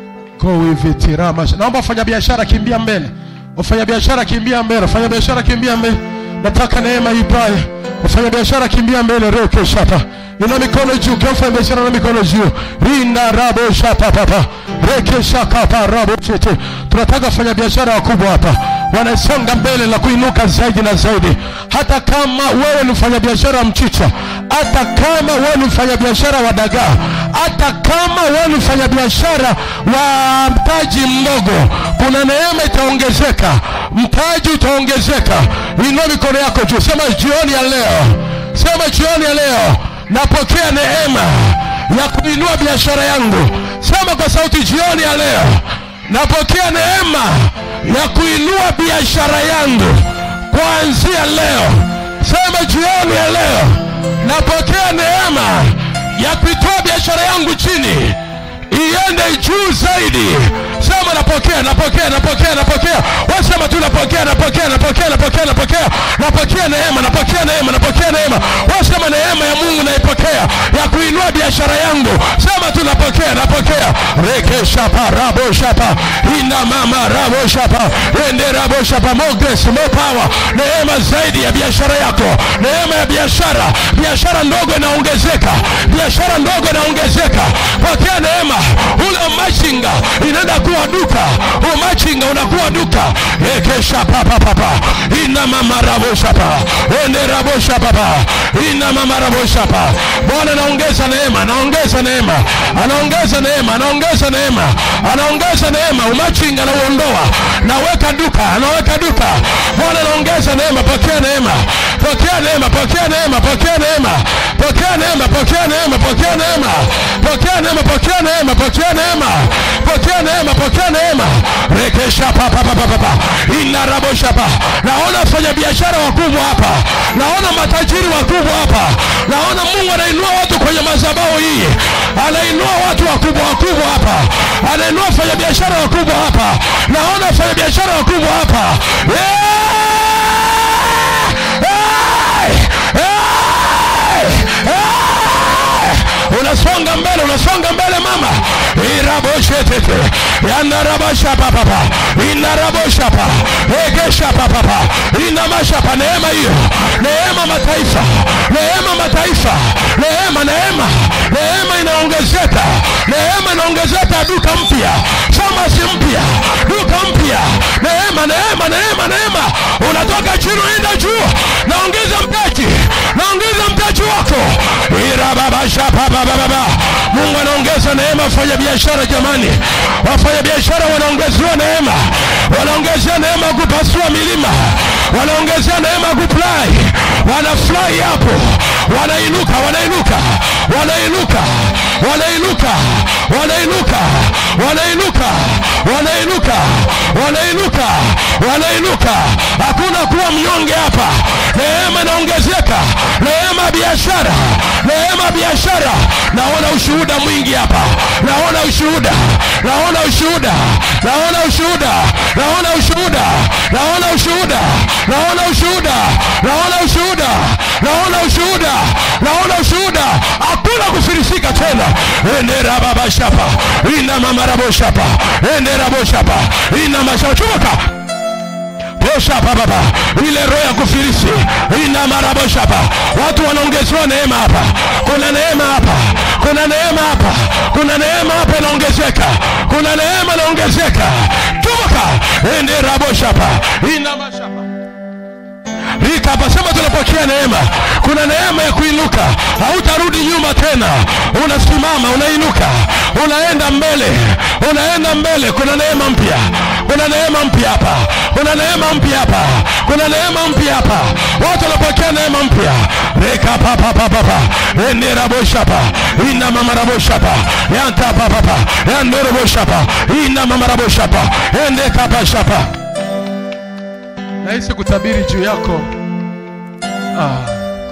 go with it rama naomba wafanya biashara kimbia mbele wafanya biashara kimbia mbele wafanya biashara kimbia mbele nataka neema hii pale wafanya biashara kimbia mbele reke shapa ina mikono juu kila mfanya biashara na mikono juu rinda rabo shapa papa reke shaka pa rabo chete tunataka wafanya biashara wakubwa hapa wanasonga mbele na kuinuka zaidi na zaidi hata kama wewe ni mfanyabiashara wa mchicha hata kama wewe ni mfanyabiashara wa dagaa hata kama wewe ni mfanyabiashara wa mtaji mdogo kuna neema itaongezeka mtaji utaongezeka inua mikono yako juu sema jioni ya leo sema jioni ya leo napokea neema ya kuinua biashara yangu sema kwa sauti jioni ya leo napokea neema ya kuinua biashara yangu kuanzia leo sema jioni ya leo napokea neema ya kuitoa biashara yangu chini iende juu zaidi sema napokea napokea napokea napokea wasema tu napokea napokea napokea napokea napokea napokea neema napokea neema napokea neema wasema neema ya mungu naipokea ya kuinua biashara yangu sema tu napokea napokea reke shapa rabo shapa ina mama rabo shapa ende rabo shapa more grace more power neema zaidi ya biashara yako neema ya biashara biashara ndogo inaongezeka biashara ndogo inaongezeka pokea neema ule umachinga inaenda kuwa duka umachinga unakuwa duka ekeshapapapapa ina mama raboshapa ende raboshapapa ina mama raboshapa bwana anaongeza neema anaongeza neema anaongeza neema anaongeza neema anaongeza neema umachinga anauondoa naweka duka anaweka duka bwana anaongeza neema pokea neema pokea neema pokea neema pokea neema pokea neema pokea neema pokea neema pokea neema pokea neema pokea neema pokea neema pokea neema rekesha papa papa papa inarabosha pa naona wafanya biashara wakubwa hapa naona matajiri wakubwa hapa naona mungu anainua watu kwenye madhabahu hii anainua watu wakubwa wakubwa hapa anainua wafanya biashara wakubwa hapa naona wafanya biashara wakubwa hapa yeah! Hey! Hey! Hey! unasonga mbele unasonga mbele mama iraboshetete yandarabashapapapa inaraboshapa egeshapapapa inamashapa neema hiyo neema mataifa neema mataifa neema neema neema inaongezeka neema inaongezeka duka mpya famasi mpya duka mpya neema neema neema neema unatoka chini unaenda juu naongeza mtaji naongeza mtaji wako irababashapapapapa mungu anaongeza neema wafanya biashara jamani wafanya biashara wanaongezewa neema wanaongezea neema kupasua milima wanaongezea neema kuplai wanafurahi hapo wanainuka wanainuka wanainuka wanainuka wanainuka wanainuka wanainuka wanainuka wanainuka hakuna kuwa mnyonge hapa neema inaongezeka neema ya biashara neema ya biashara naona ushuhuda mwingi hapa naona ushuhuda naona ushuhuda naona ushuhuda naona ushuhuda naona ushuhuda naona ushuhuda naona ushuhuda naona ushuhuda naona ushuhuda hakuna kufirisika tena endera baba shapa ina mama rabo shapa endera bo shapa ina mashapa chuka boshapa baba ile roho ya kufirisi ina maraboshapa watu wanaongezewa neema hapa kuna neema hapa kuna neema hapa kuna neema hapa inaongezeka kuna neema inaongezeka tumoka ende raboshapa ina mashapa rika hapa sema tunapokea neema kuna neema ya kuinuka hautarudi nyuma tena unasimama unainuka unaenda mbele unaenda mbele kuna neema mpya kuna neema mpya hapa kuna neema mpya hapa kuna neema mpya hapa watu wanapokea neema mpya reka papapapapa enderaboshapa ina mamaraboshapa yantapapapa yandoroboshapa ina mamaraboshapa endekapashapa nahisi kutabiri juu yako ah.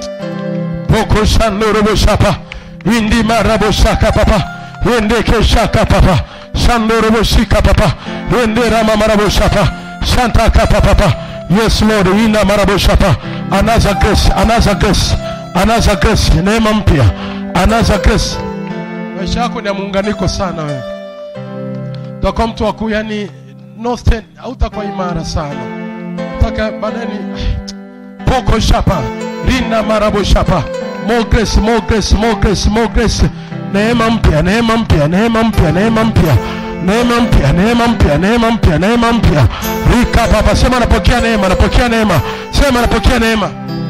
poko shandoroboshapa indimaraboshaka papa endekeshaka papa shandoroboshika papa enderamamaraboshapa shantaka papa yes lord ina maraboshapa anaza grace anaza grace anaza grace neema mpya anaza grace maisha yako ni ya muunganiko sana wewe utakuwa mtu wakuu yani no stand hautakuwa imara sana mpaka baadaye ni poko shapa rina marabo shapa more grace more grace more grace more grace neema mpya neema mpya neema mpya neema mpya neema mpya neema mpya neema mpya neema mpya rika papa sema napokea neema napokea neema sema napokea neema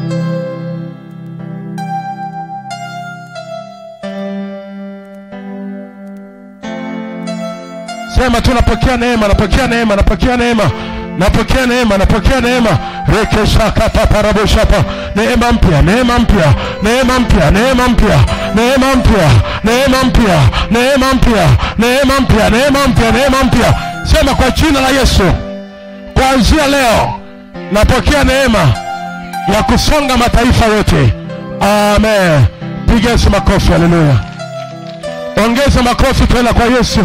sema tu napokea neema napokea neema napokea neema napokea neema napokea neema rekeshakapaparaboshapa neema mpya neema mpya neema mpya neema mpya neema mpya neema mpya neema mpya neema mpya neema mpya neema mpya sema kwa jina la yesu kuanzia leo napokea neema ya kusonga mataifa yote amen piga yesu makofi haleluya ongeza makofi tena kwa yesu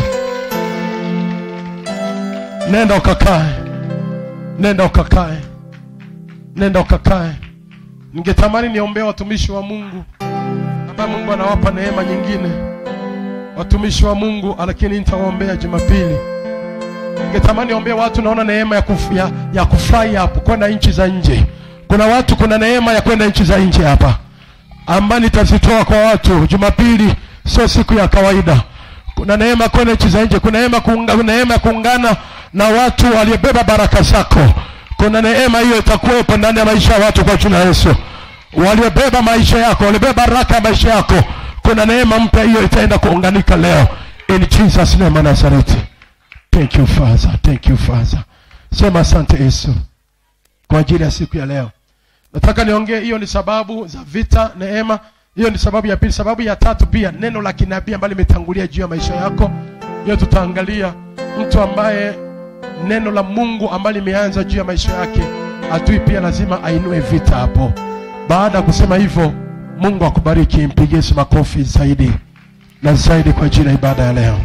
nenda ukakae nenda ukakae nenda ukakae ningetamani niombee watumishi wa mungu ambaye mungu anawapa neema nyingine watumishi wa mungu lakini nitawaombea jumapili ningetamani ombea watu naona neema ya, kuf, ya, ya kufurahi hapo kwenda nchi za nje kuna watu kuna neema ya kwenda nchi za nje hapa ambayo nitazitoa kwa watu jumapili sio siku ya kawaida kuna neema kwenda nchi za nje kuna neema kuunga, kuna neema ya kuungana na watu waliobeba baraka zako kuna neema hiyo itakuwepo ndani ya maisha ya watu kwa jina la yesu waliobeba maisha yako waliobeba baraka ya maisha yako kuna neema mpya hiyo itaenda kuunganika leo in jesus name of nazareti thank you father thank you father sema asante yesu kwa ajili ya siku ya leo nataka niongee hiyo ni sababu za vita neema hiyo ni sababu ya pili sababu ya tatu pia neno la kinabii ambalo limetangulia juu ya maisha yako hiyo tutaangalia mtu ambaye neno la mungu ambalo limeanza juu ya maisha yake adui pia lazima ainue vita hapo baada ya kusema hivyo mungu akubariki mpigie Yesu makofi zaidi na zaidi kwa ajili ya ibada ya leo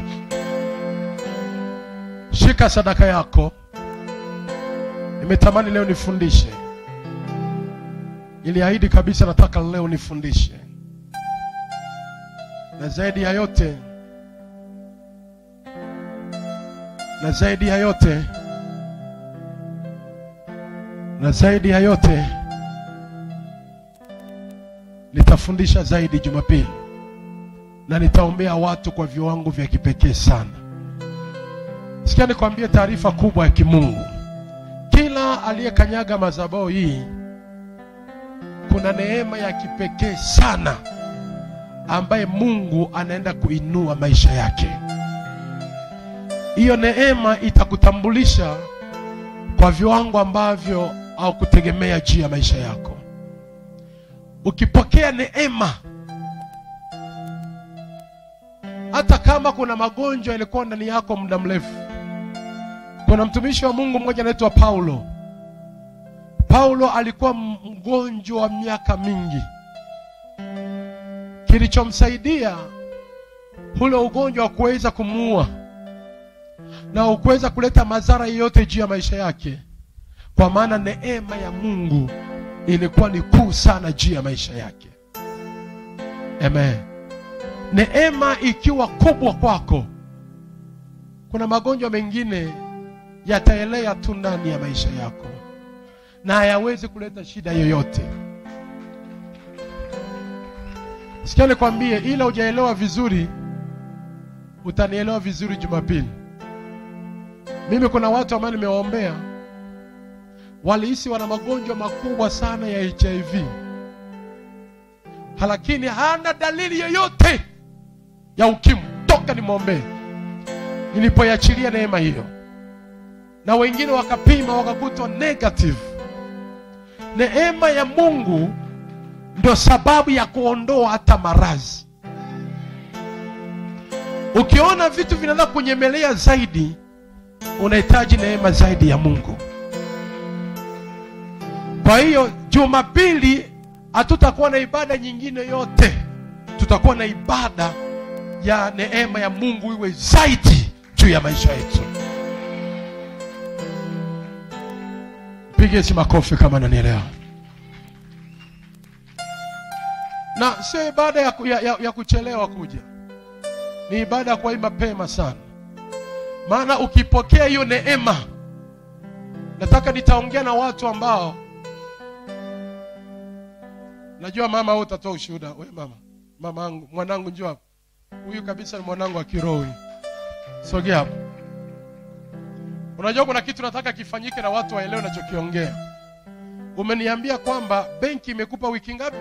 shika sadaka yako nimetamani leo nifundishe niliahidi kabisa nataka leo nifundishe na zaidi ya yote na zaidi ya yote na zaidi ya yote nitafundisha zaidi Jumapili na nitaombea watu kwa viwango vya kipekee sana. Sikia nikwambie taarifa kubwa ya kimungu. Kila aliyekanyaga madhabahu hii, kuna neema ya kipekee sana ambaye Mungu anaenda kuinua maisha yake. Hiyo neema itakutambulisha kwa viwango ambavyo haukutegemea juu ya maisha yako. Ukipokea neema, hata kama kuna magonjwa yalikuwa ndani yako muda mrefu. Kuna mtumishi wa Mungu mmoja anaitwa Paulo. Paulo alikuwa mgonjwa wa miaka mingi. Kilichomsaidia ule ugonjwa wa kuweza kumuua na ukuweza kuleta madhara yoyote juu ya maisha yake, kwa maana neema ya Mungu ilikuwa ni kuu sana juu ya maisha yake. Amen. Neema ikiwa kubwa kwako, kuna magonjwa mengine yataelea tu ndani ya maisha yako na hayawezi kuleta shida yoyote. Sikia nikwambie, ila hujaelewa vizuri, utanielewa vizuri Jumapili. Mimi kuna watu ambao nimewaombea walihisi wana magonjwa makubwa sana ya HIV, lakini hana dalili yoyote ya ukimwi toka nimwombee, nilipoiachilia neema hiyo, na wengine wakapima wakakutwa negative. Neema ya Mungu ndio sababu ya kuondoa hata maradhi. Ukiona vitu vinaanza kunyemelea zaidi, unahitaji neema zaidi ya Mungu. Kwa hiyo Jumapili hatutakuwa na ibada nyingine yote, tutakuwa na ibada ya neema ya Mungu iwe zaidi juu ya maisha yetu. Pige si makofi kama nanielewa. Na sio ibada ya, ku- ya, ya, ya kuchelewa kuja, ni ibada ya kuwahi mapema sana, maana ukipokea hiyo neema, nataka nitaongea na watu ambao najua mama, wewe utatoa ushuhuda. We mama, mama angu, mwanangu, njoo hapa. Huyu kabisa ni mwanangu wa kiroho huyu. Sogea hapa. Unajua kuna kitu nataka kifanyike na watu waelewe nachokiongea. Umeniambia kwamba benki imekupa wiki ngapi?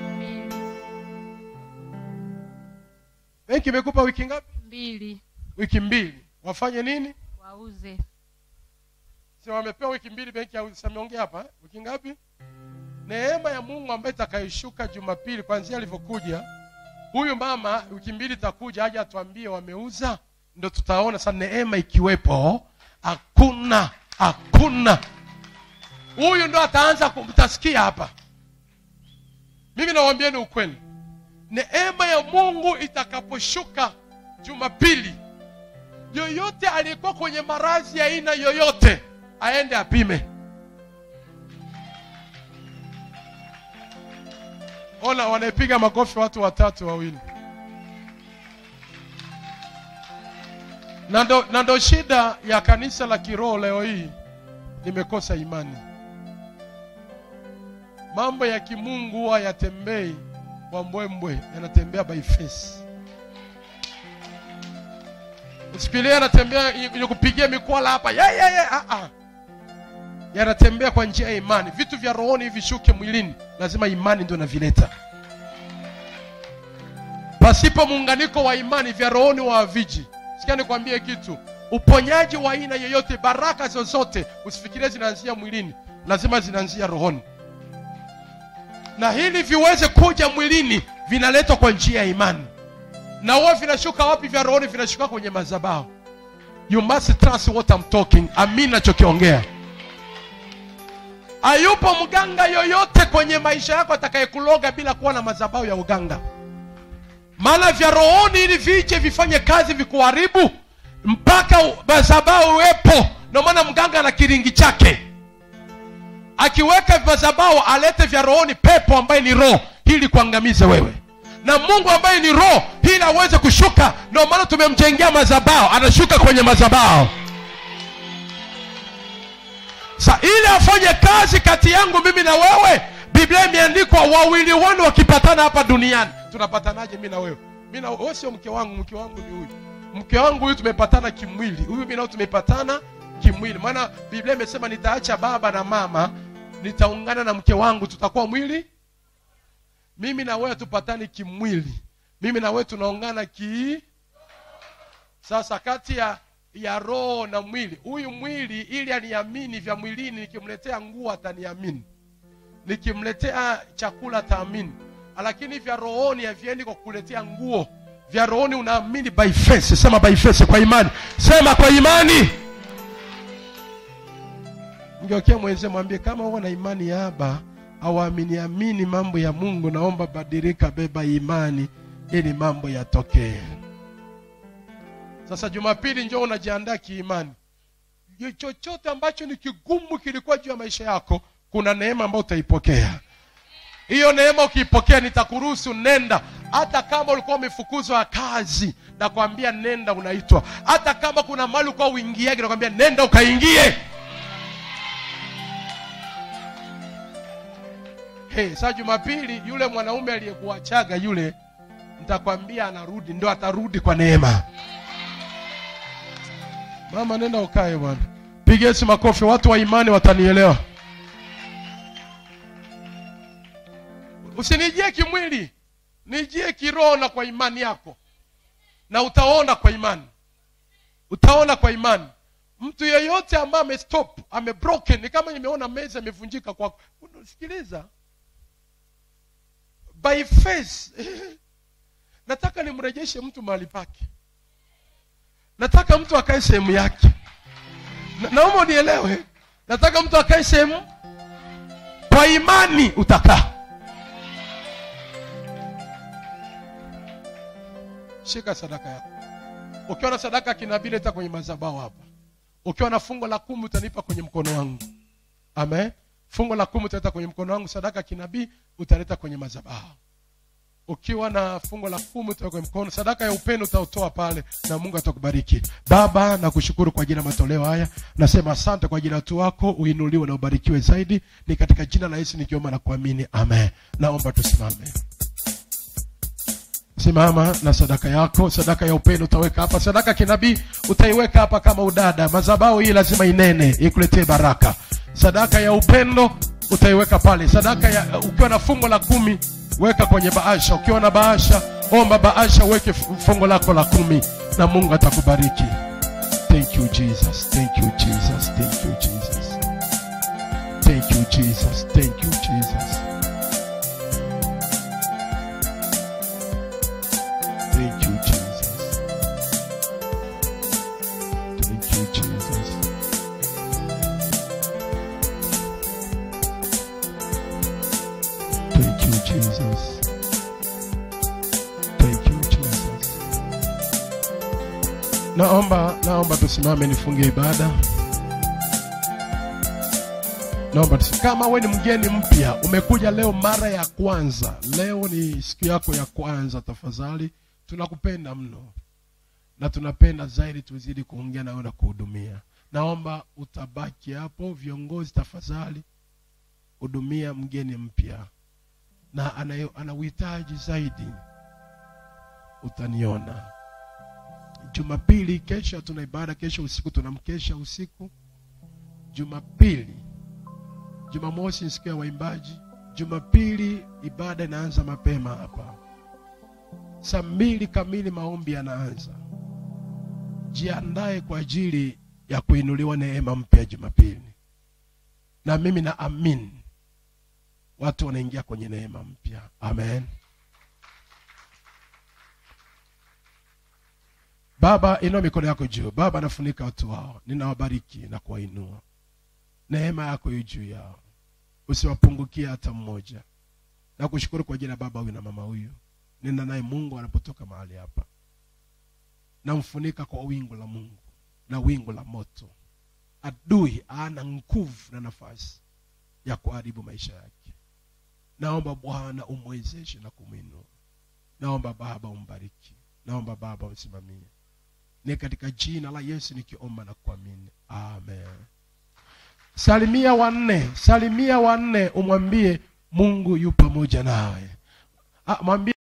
Benki imekupa wiki ngapi? mbili Wiki mbili. Wafanye nini? wauze Si wamepewa wiki mbili benki ya ameongea hapa, eh? wiki ngapi? Neema ya Mungu ambaye itakayoshuka Jumapili kwanzia alivyokuja huyu mama, wiki mbili itakuja aje atuambie wameuza, ndo tutaona sasa neema ikiwepo. Hakuna, hakuna. Huyu ndo ataanza kumtasikia hapa. Mimi nawaambieni ukweli, neema ya Mungu itakaposhuka Jumapili, yoyote aliyekuwa kwenye maradhi ya aina yoyote aende apime. Ona, wanaipiga makofi watu watatu wawili, na ndo na ndo shida ya kanisa la kiroho leo hii, limekosa imani. Mambo ya kimungu huwa yatembei kwa mbwembwe, yanatembea by face. Usikilie anatembea yenye kupigia mikwala hapa ye, ye, ye. Ah, ah. Yanatembea kwa njia ya imani. Vitu vya rohoni vishuke mwilini, lazima imani ndio inavileta. Pasipo muunganiko wa imani, vya rohoni wa haviji. Sikia nikwambie kitu, uponyaji wa aina yoyote, baraka zozote, usifikirie zinaanzia mwilini, lazima zinaanzia rohoni, na hili viweze kuja mwilini, vinaletwa kwa njia ya imani na huwa vinashuka wapi? Vya rohoni vinashuka kwenye madhabahu. You must trust what I'm talking. Amini nachokiongea. Hayupo mganga yoyote kwenye maisha yako atakayekuloga bila kuwa na madhabahu ya uganga, maana vya rohoni ili vije vifanye kazi vikuharibu, mpaka u- madhabahu uwepo. Ndio maana mganga ana kiringi chake, akiweka madhabahu alete vya rohoni, pepo ambaye ni roho, ili kuangamize wewe na mungu ambaye ni roho ili aweze kushuka ndio maana tumemjengea mazabao anashuka kwenye mazabao sa ili afanye kazi kati yangu mimi na wewe biblia imeandikwa wawili wanu wakipatana hapa duniani tunapatanaje mi na wewe mi na wewe sio mke wangu mke wangu ni huyu mke wangu huyu tumepatana kimwili huyu mi nao tumepatana kimwili maana biblia imesema nitaacha baba na mama nitaungana na mke wangu tutakuwa mwili mimi na wewe tupatani kimwili mimi na wewe tunaungana ki sasa kati ya ya roho na mwili huyu mwili ili aniamini vya mwilini nikimletea nguo ataniamini nikimletea chakula ataamini lakini vya rohoni haviendi kwa kuletea nguo vya rohoni unaamini by faith sema by faith kwa imani sema kwa imani mgeukia mwenzie mwambie kama huwa na imani ya aba auamini amini mambo ya mungu naomba badilika beba imani ili mambo yatokee sasa jumapili njoo unajiandaa kiimani chochote ambacho ni kigumu kilikuwa juu ya maisha yako kuna neema ambayo utaipokea hiyo neema ukiipokea nitakuruhusu nenda hata kama ulikuwa umefukuzwa kazi nakwambia nenda unaitwa hata kama kuna mali ulikuwa uingiage nakwambia nenda ukaingie hey, saa jumapili yule mwanaume aliyekuachaga yule nitakwambia anarudi ndo atarudi kwa neema mama nenda ukae bwana piga yesu makofi watu wa imani watanielewa usinijie kimwili nijie kiroho na kwa imani yako na utaona kwa imani utaona kwa imani mtu yeyote ambaye amestop amebroken ni kama nimeona meza imevunjika kwako sikiliza by faith nataka nimrejeshe mtu mahali pake nataka mtu akae sehemu yake Na- naomba unielewe nataka mtu akae sehemu kwa imani utakaa shika sadaka yako ukiwa na sadaka ya kinabii leta kwenye mazabao hapa ukiwa na fungo la kumi utanipa kwenye mkono wangu amen fungo la kumi utaleta kwenye mkono wangu sadaka ya kinabii utaleta kwenye mazabao ukiwa na fungo la kumi utaweka kwenye mkono sadaka ya upendo utautoa pale na mungu atakubariki baba nakushukuru kwa ajili ya matoleo haya nasema asante kwa ajili ya watu wako uinuliwe na ubarikiwe zaidi ni katika jina la yesu nikiomba na kuamini amen naomba tusimame simama na sadaka yako sadaka ya upendo utaweka hapa sadaka ya kinabii utaiweka hapa kama udada mazabao hii lazima inene ikuletee baraka sadaka ya upendo utaiweka pale sadaka ya ukiwa na fungo la kumi weka kwenye baasha ukiwa na baasha omba baasha uweke fu- fungo lako la kumi na mungu atakubariki thank you jesus thank you jesus thank you jesus thank you jesus thank you jesus Thank you, Jesus. Thank you, Jesus. Thank you, Jesus. Thank you, Jesus. Naomba, naomba tusimame nifunge ibada. Naomba tusi- kama we ni mgeni mpya, umekuja leo mara ya kwanza, leo ni siku yako ya kwanza, tafadhali, tunakupenda mno na tunapenda zaidi tuzidi kuongea na wewe na kuhudumia. Naomba utabaki hapo, viongozi, tafadhali hudumia mgeni mpya na ana, ana uhitaji zaidi, utaniona Jumapili. Kesho hatuna ibada, kesho usiku tunamkesha usiku. Jumapili Jumamosi ni siku ya waimbaji. Jumapili ibada inaanza mapema hapa, saa mbili kamili maombi yanaanza. Jiandae kwa ajili ya kuinuliwa neema mpya Jumapili, na mimi na amin watu wanaingia kwenye neema mpya. Amen. Baba, inua mikono yako juu. Baba, nafunika watu wao, ninawabariki na kuwainua neema yako yu juu yao, usiwapungukie hata mmoja. Na kushukuru kwa ajili ya baba huyu na mama huyu, nenda naye Mungu anapotoka mahali hapa, namfunika kwa wingu la Mungu na wingu la moto. Adui ana nguvu na nafasi ya kuharibu maisha yake. Naomba Bwana umwezeshe na kumwinua naomba baba umbariki naomba baba usimamie ni katika jina la yesu nikiomba na kuamini amen salimia wanne salimia wanne umwambie mungu yu pamoja nawe Ah, mwambie